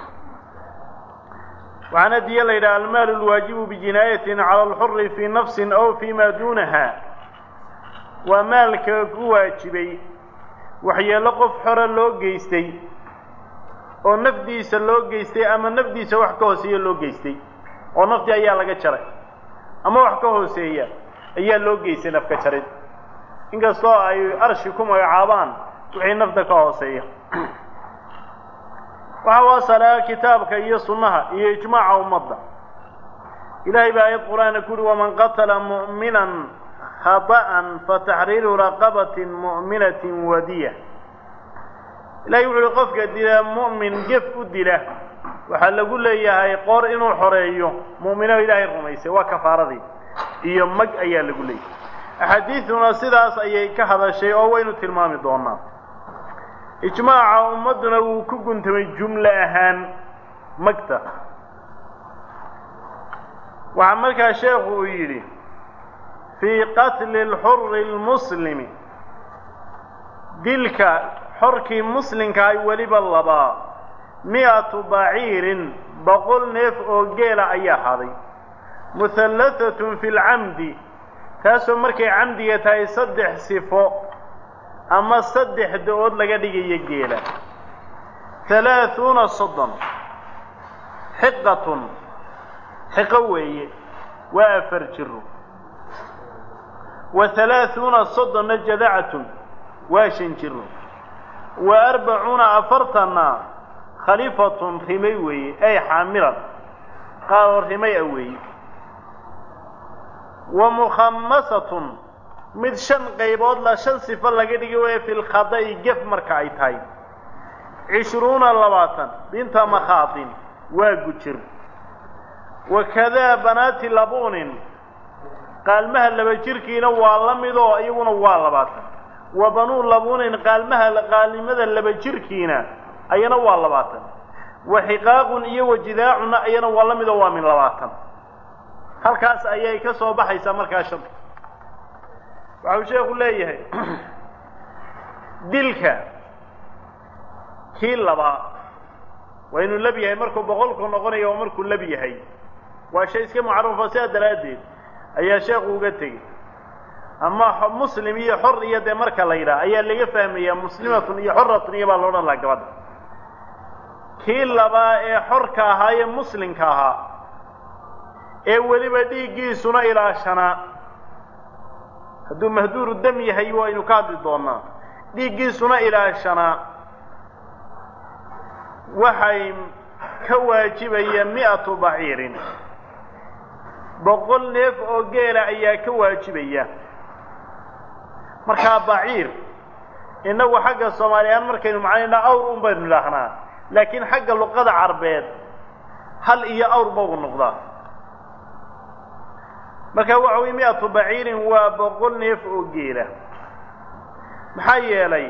waxaana diya la yidhaha almaalu lwaajibu bijinaayatin cala alxuri fii nafsin aw fii ma duunaha waa maalka ku waajibay waxyeello qof xore loo geystay oo nafdiisa loo geystay ama nafdiisa wax ka hooseeya loo geystay oo naftii ayaa laga jaray ama wax ka hooseeya ayaa loo geystay nafka jarid inkastoo ay arshi ku magacaabaan wixii nafta ka hooseeya waxa u asalaa kitaabka iyo sunnaha iyo ijmaaca ummadda ilaahay baa aayad qur-aana ku uhi waman qatala mu'minan khata'an fataxriiru raqabatin mu'minatin wadiya ilahay wuxu uhi qofka dila mu'min gef u dila waxaa lagu leeyahay qoor inuu xoreeyo mu'mino ilaahay rumaysay waa kafaaradii iyo mag ayaa lagu leeyahay axaadiiduna sidaas ayay ka hadashay oo waynu tilmaami doonaa ijmaaca ummadduna wuu ku guntamay jumlo ahaan magta waxaa markaa sheekhu uu yidhi fii qatli alxuri lmuslimi dilka xorkii muslimka ay weliba labaa mi'atu baciirin boqol neef oo geela ayaa haday muhallathatun fi lcamdi kaasoo markay camdiga tahay saddex sifo ama saddex da-ood laga dhigayo geela halaahuuna soddon xiqatun xiqo weeye waa afar jiro wa halaahuuna soddonna jadacatun waa shan jiro wa arbacuuna afartanna khalifatun rimay weeye ay xaamilan qaaroo rimay a weeye wa mukhamasatun mid shan qaybood la shan sifo laga dhigi waya fi lkhada'i gef marka ay tahay cishruuna labaatan binta makhaatin waa gujir wakadaa banaati labuunin qaalmaha laba jirkiina waa la midoo iyaguna waa labaatan wa banuu labuunin qaalmaha qaalnimada laba jirkiina ayana waa labaatan wa xiqaaqun iyo wajidaacunna ayana waa la midoo waa min labaatan halkaas ayay ka soo baxaysaa markaa shanta waxau sheekhu leeyahay dilka kii labaa waa inuu lab yahay markuu boqolku noqonayo oo markuu lab yahay waa shay iska mucarafo sidaa daraaddeed ayaa sheekhu uga tegey ama muslim iyo xor iyo dee marka la yidhaha ayaa laga fahmayaa muslimatun iyo xoratun iyo baa la odhan lahaa gabadha kii labaa ee xorka ahaa ee muslimka ahaa ee weliba dhiiggiisuna ilaashanaa hadduu mahduuru dam yahay waynu ka hadli doonaa dhiiggiisuna ilaashanaa waxay ka waajibaya mi'atu baciirin boqol neef oo geela ayaa ka waajibaya markaa baciir innagu xagga soomaaliyahaan markaynu macnaynaa awr un baynu idhaahnaa laakiin xagga luqada carbeed hal iyo awr bau noqdaa marka waxa weye mi'atu baciirin waa boqol neef oo geela maxaa yeelay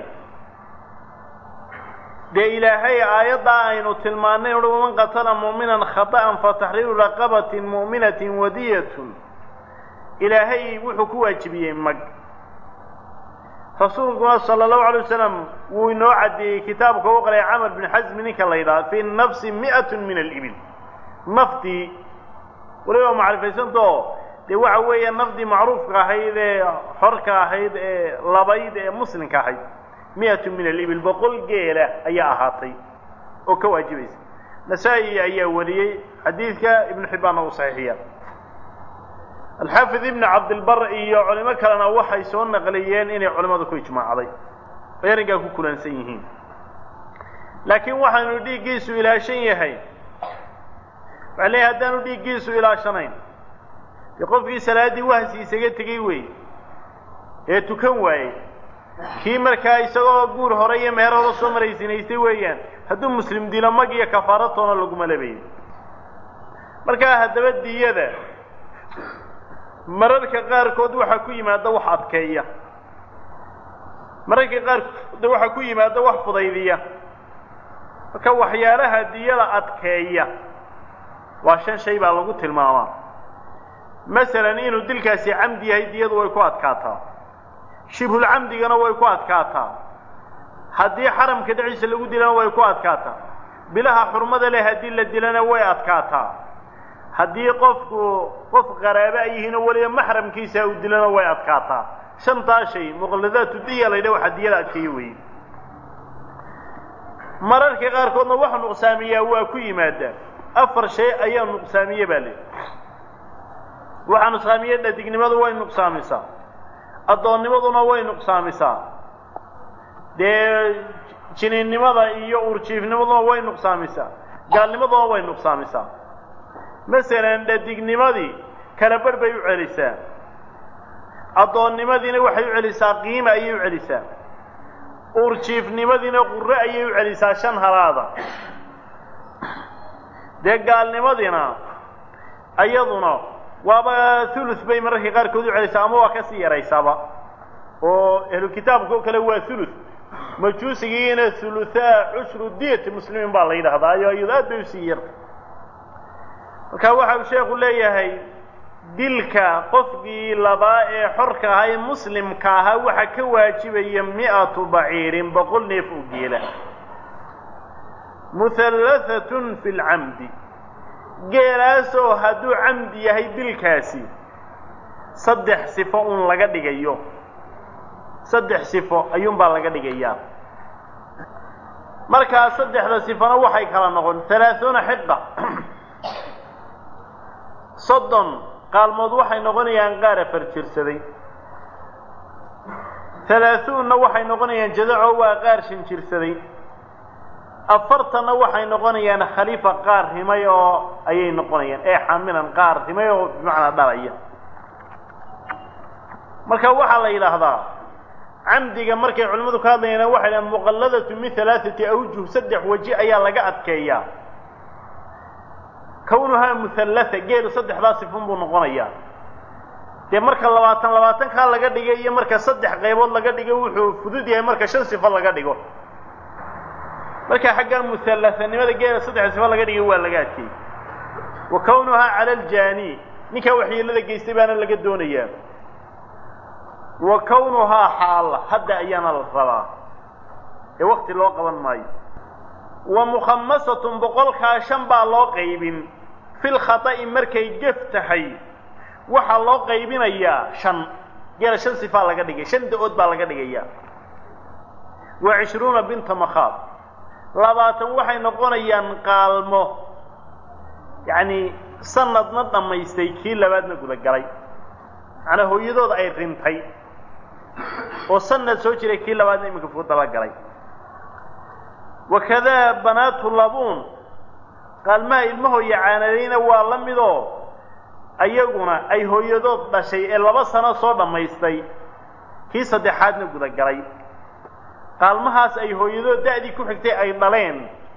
dee ilaahay aayaddaa aynu tilmaannay uhi waman qatala mu'minan khata'an fataxriiru raqabatin mu'minatin wadiyatun ilaahay wuxuu ku waajibiyey mag rasuulkuna sala allahu alay wasalam wuu inoo caddeeyey kitaabka u qalay camar bin xasmi ninka la yidhaha fi nafsi mi'atun min alibil nafdii waliba macrifaysantao dee waxa weeya nafdii macruufka ahayd ee xorka ahayd ee labayd ee muslimka ahayd mi'atun min alibil boqol geela ayaa ahaatay oo ka waajibaysa nasaa-i ayaa wariyey xadiidka ibnu xibbaanna uu saxiixiya alxaafid ibnu cabdilbar iyo culimo kalena waxay soo naqliyeen inay culimmadu ku ijmaacday ay arrinkaa ku kulansan yihiin laakiin waxaanu dhiiggiisu ilaashan yahay waxaa leeyahy haddaanu dhiiggiisu ilaashanayn dee qofkii salaaddii wahsi isaga tegey wey ee tukan waayey kii markaa isagoo guur hore iyo meher hore soo maraysinaystay weeyaan hadduu muslim dilo mag iyo kafaaratoona laguma labayo markaa haddaba diyada mararka qaarkood waxaa ku yimaada wax adkeeya mararka qaarkood waxaa ku yimaada wax fudaydiya marka waxyaalaha diyada adkeeya waa shan shay baa lagu tilmaamaa masalan inuu dilkaasi camdi yahay diyadu way ku adkaataa shibhulcamdigana way ku adkaataa haddii xaramka dhexdiisa lagu dilana way ku adkaataa bilaha xurmada leh haddii la dilana way adkaataa haddii qofku qof qaraaba ay yihiin oo weliba maxramkiisa uu dilana way adkaataa shantaa shay muqalladaatu diya la ydhaha waxaa diyada adkeeyo weeye mararka qaarkoodna waxa nuqsaamiyaa waa ku yimaadaa afar shay ayaa nuqsaamiye baa le waxaa nuqsaamiye dhadignimadu way nuqsaamisaa addoonnimaduna way nuqsaamisaa dee jiniinnimada iyo urjiifnimaduna way nuqsaamisaa gaalnimaduna way nuqsaamisaa masalan dhadignimadii kala barh bay u celisaa addoonnimadiina waxay u celisaa qiima ayay u celisaa uurjiifnimadiina qurre ayay u celisaa shan halaada dee gaalnimadiina iyaduna waaba thuluth bay mararka qaarkood u celisaa ama waa ka sii yaraysaaba oo ahlu kitaabka oo kale waa thuluth majuusigiina thuluthaa cushru diyati muslimiin baa la yidhahdaa ayo iyado aad bay usii yarta marka waxa uu sheekhu leeyahay dilka qofkii labaa ee xorka ahaa ee muslimka ahaa waxaa ka waajibaya mi'atu baciirin boqol neef oo geela muhallathatun fi lcamdi geelaasoo hadduu camdi yahay dilkaasi saddex sifo un laga dhigayo saddex sifo ayuunbaa laga dhigayaa markaa saddexda sifona waxay kala noqon halaaثuuna xiqa soddon qaalmood waxay noqonayaan qaar afar jirsaday halaaثuunna waxay noqonayaan jadaco waa qaar shan jirsaday afartanna waxay noqonayaan khaliifa qaar rimay oo ayay noqonayaan ee xamilan qaar rimay oo bimacnaa dhalaya marka waxaa la yidhaahdaa camdiga markay culimmadu ka hadlayaan waxay dhahan muqalladatu min halaaثati awjuh saddex weji ayaa laga adkeeyaa kawnuhaa muhallatha geelu saddexdaa sifun buu noqonayaa dee marka labaatan labaatankaa laga dhigay iyo marka saddex qaybood laga dhigo wuxuu fudud yahay marka shan sifo laga dhigo marka xaggan muhallahanimada geela saddex sifo laga dhigay waa laga adkeeyey wa kawnuhaa cala aljaani ninkaa waxyeelada geystay baana laga doonayaa wa kawnuhaa xaala hadda ayaana la rabaa ee wakti loo qaban maayo wa mukhamasatun boqolkaa shan baa loo qaybin fil khata'i markay gef tahay waxaa loo qaybinayaa shan geela shan sifaa laga dhigay shan da-ood baa laga dhigayaa wa cishruuna binta makhaad labaatan waxay noqonayaan qaalmo yacni sanadna dhammaystay kii labaadna gudagalay macnaa hooyadooda ay rintay oo sanad soo jiray kii labaadna iminka fuu dabagalay wakadaa banaatu labuun qaalmaha ilmahooya caanadayna waa la midoo ayaguna ay hooyadood dhashay ee laba sano soo dhammaystay kii saddexaadna gudagalay qaalmahaas ay hooyadood da'dii ku xigtay ay dhaleen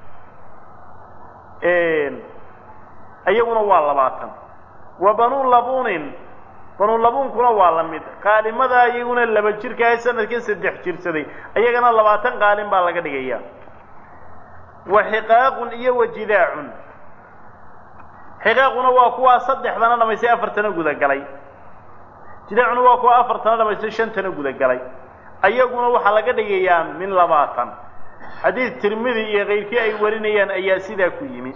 ayaguna waa labaatan wa banuu labuunin banuu labuunkuna waa la mid qaalimada iyaguna laba jirkaahe sanadkii saddex jirsaday ayagana labaatan qaalin baa laga dhigaya wa xiqaaqun iyo wa jidaacun xiqaaquna waa kuwaa saddexdana dhamaystay afartana gudagalay jidaacuna waa kuwa afartana dhamaystay shantana gudagalay ayaguna waxaa laga dhigayaa min labaatan xadiid tirmidi iyo kayrkii ay warinayaan ayaa sidaa ku yimi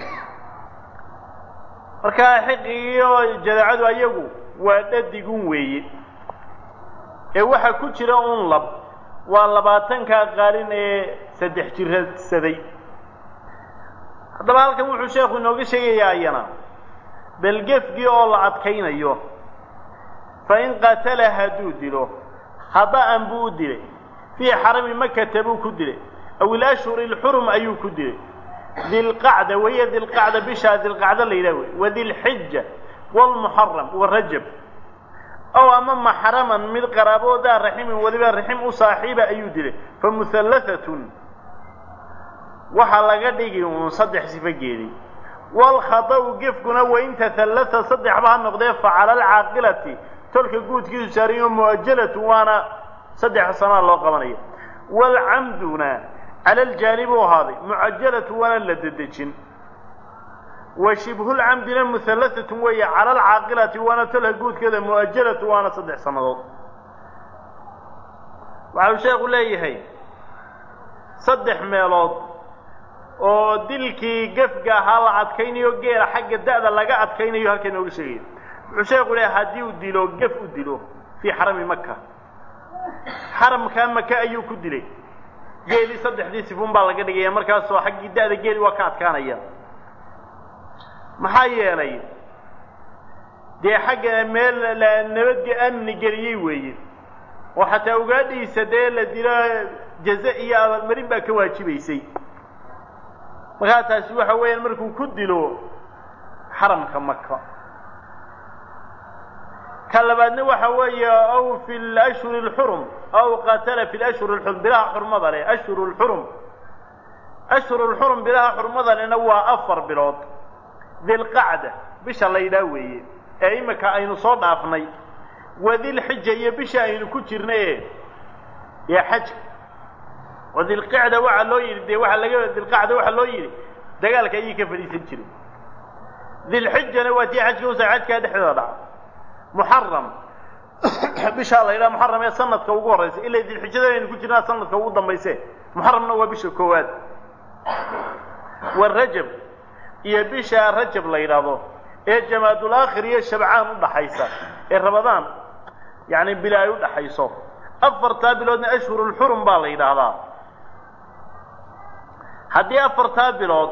markaa xiqigiiyo jadaacadu ayagu waa dhadigun weeye ee waxaa ku jira un lab waa labaatankaa qaalin ee saddex jirsaday haddaba halkan wuxuu sheekhu inooga sheegayaa ayana belgefgii oo la adkaynayo fa in qatala hadduu dilo hada'an buu u dilay fii xarami makata buu ku dilay aw ilashhuri ilxurum ayuu ku dilay dilqacda wahiya dilqacda bishaa dilqacda la yidhah wey wadilxija waalmuxaram warajab ow ama maxraman mid qaraaboodaa raximin weliba raxim u saaxiiba ayuu dilay fa muhallahatun waxaa laga dhigi uun saddex sifo geeday waalkhada'u gefkuna wain tahallata saddexba ha noqdee fa cala alcaaqilati tolka guudkiisu saarayo mu'ajalatu waana saddex sanaa loo qabanaya waalcamduna cala aljaanibi u ahaaday mucajalatu waana la dedejin wa shibhulcamdina muhallahatun weeye cala alcaaqilati waana tolka guudkeeda mu'ajalatu waana saddex sannadood waxau sheekhu leeyahay saddex meelood oo dilkii gefga ahaa la adkaynayo geela xagga da'da laga adkaynayo halka inooga sheegaya wuxuu sheekhu leeyahay haddii uu dilo gef u dilo fii xarami maka xaramkaa maka ayuu ku dilay geelii saddexdii sifun baa laga dhigaya markaasoo xaggii da'da geeli waa ka adkaanaya maxaa yeelay dee xagga meel la nabadge amni geliyey weeye oo xataa ugaadhiisa dee la dilo jaze iyo abaalmarin baa ka waajibaysay markaa taasi waxa weeyaan markuu ku dilo xaramka maka ka labaadna waxa weeye aw fi lashhuri اlxurum aw qatala fi lashhuri اlxurum bilaha xurmada leh ashhuru lxurum ashhuru lxurum bilaha xurmada lehna waa afar bilood dilqacda bisha la yidhaah weeye ee imika aynu soo dhaafnay wadilxija iyo bisha aynu ku jirna e ee xajka oo dilqicda waxaa loo yidhi dee waaa laga dilqacda waxaa loo yidhi dagaalka ayay ka fadhiisan jiray dilxijana waa tii xajka usa xajkaa dhexdooda dhaca muxaram bishaa la yidhaha muxaram ee sanadka ugu horraysa ilaa dilxijada aynu ku jirnaa sanadka ugu dambayse muxaramna waa bisha koowaad wa rajab iyo bisha rajab la yidhaahdo ee jamaadul aakhir iyo shabcaan u dhaxaysa ee rabadaan yacni bili ay u dhaxayso afartaa biloodna ashhurulxurum baa la yidhaahdaa haddii afartaa bilood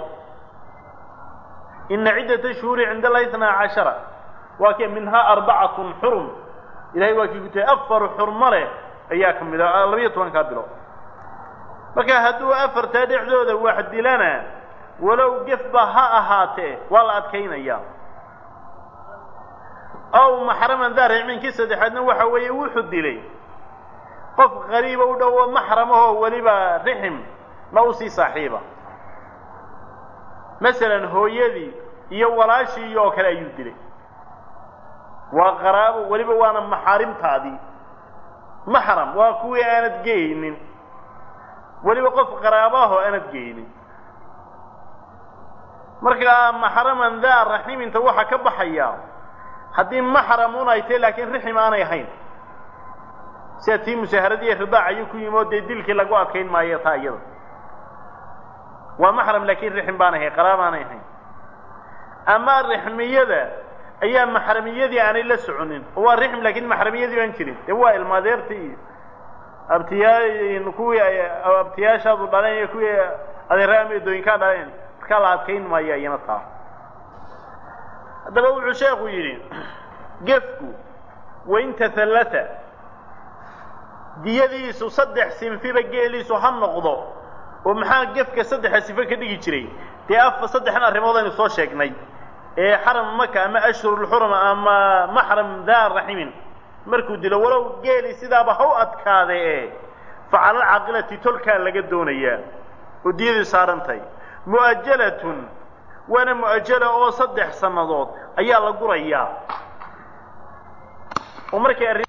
ina ciddata shuhuuri cinda allahi itnaa cashara waa kee minhaa arbacatun xurum ilahay waa kii ku tahay afar xurmo leh ayaa ka mid a labiyo tobankaa bilood marka hadduu afartaa dhexdooda wax dilana walow gefba ha ahaatee waa la adkaynayaa ow maxraman daa rixminkii saddexaadna waxa weeye wuxuu dilay qof qariiba u dhowo maxramahoo weliba rixim na usii saaxiiba masalan hooyadii iyo walaashii oo kale ayuu dilay waa qaraabo weliba waana maxaarimtaadii maxram waa kuwii aanad geynin weliba qof qaraabaahoo aanad geynin markaa maxraman daa raximinta waxaa ka baxaya haddii maxramun ay tahay laakiin rixim aanay ahayn sida tii musaaharadii ridaac ayuu ku yimi oo dee dilkii lagu adkayn maayo taa iyada waa maxram laakiin rixim baanay ahayn qaraab aanay ahayn ama rixmiyada ayaa maxramiyadii aanay la soconin oo waa rixm laakiin maxramiyadii baan jirin dee waa ilmaadeertii iyo abtiyaa kuwii abtiyaashaadu dhaleen iyo kuwii adeera ameedooyinkaa dhaleen markaa la adkayn maayo iyana taa haddaba wuxuu sheekhu yidhi gefku wain tahallata diyadiisu saddex sinfiba geeliisu ha noqdo oo maxaa gefka saddexa sifo ka dhigi jiray dee afa saddexan arrimood aynu soo sheegnay ee xaram maka ama ashhurulxurum ama maxram daa raximin markuu dilo walow geeli sidaaba ha u adkaade e fa cala alcaaqilati tolkaa laga doonayaa oo diyadii saarantahay mu'ajalatun waana mu'ajala oo saddex sannadood ayaa la gurayaa oo markay arrin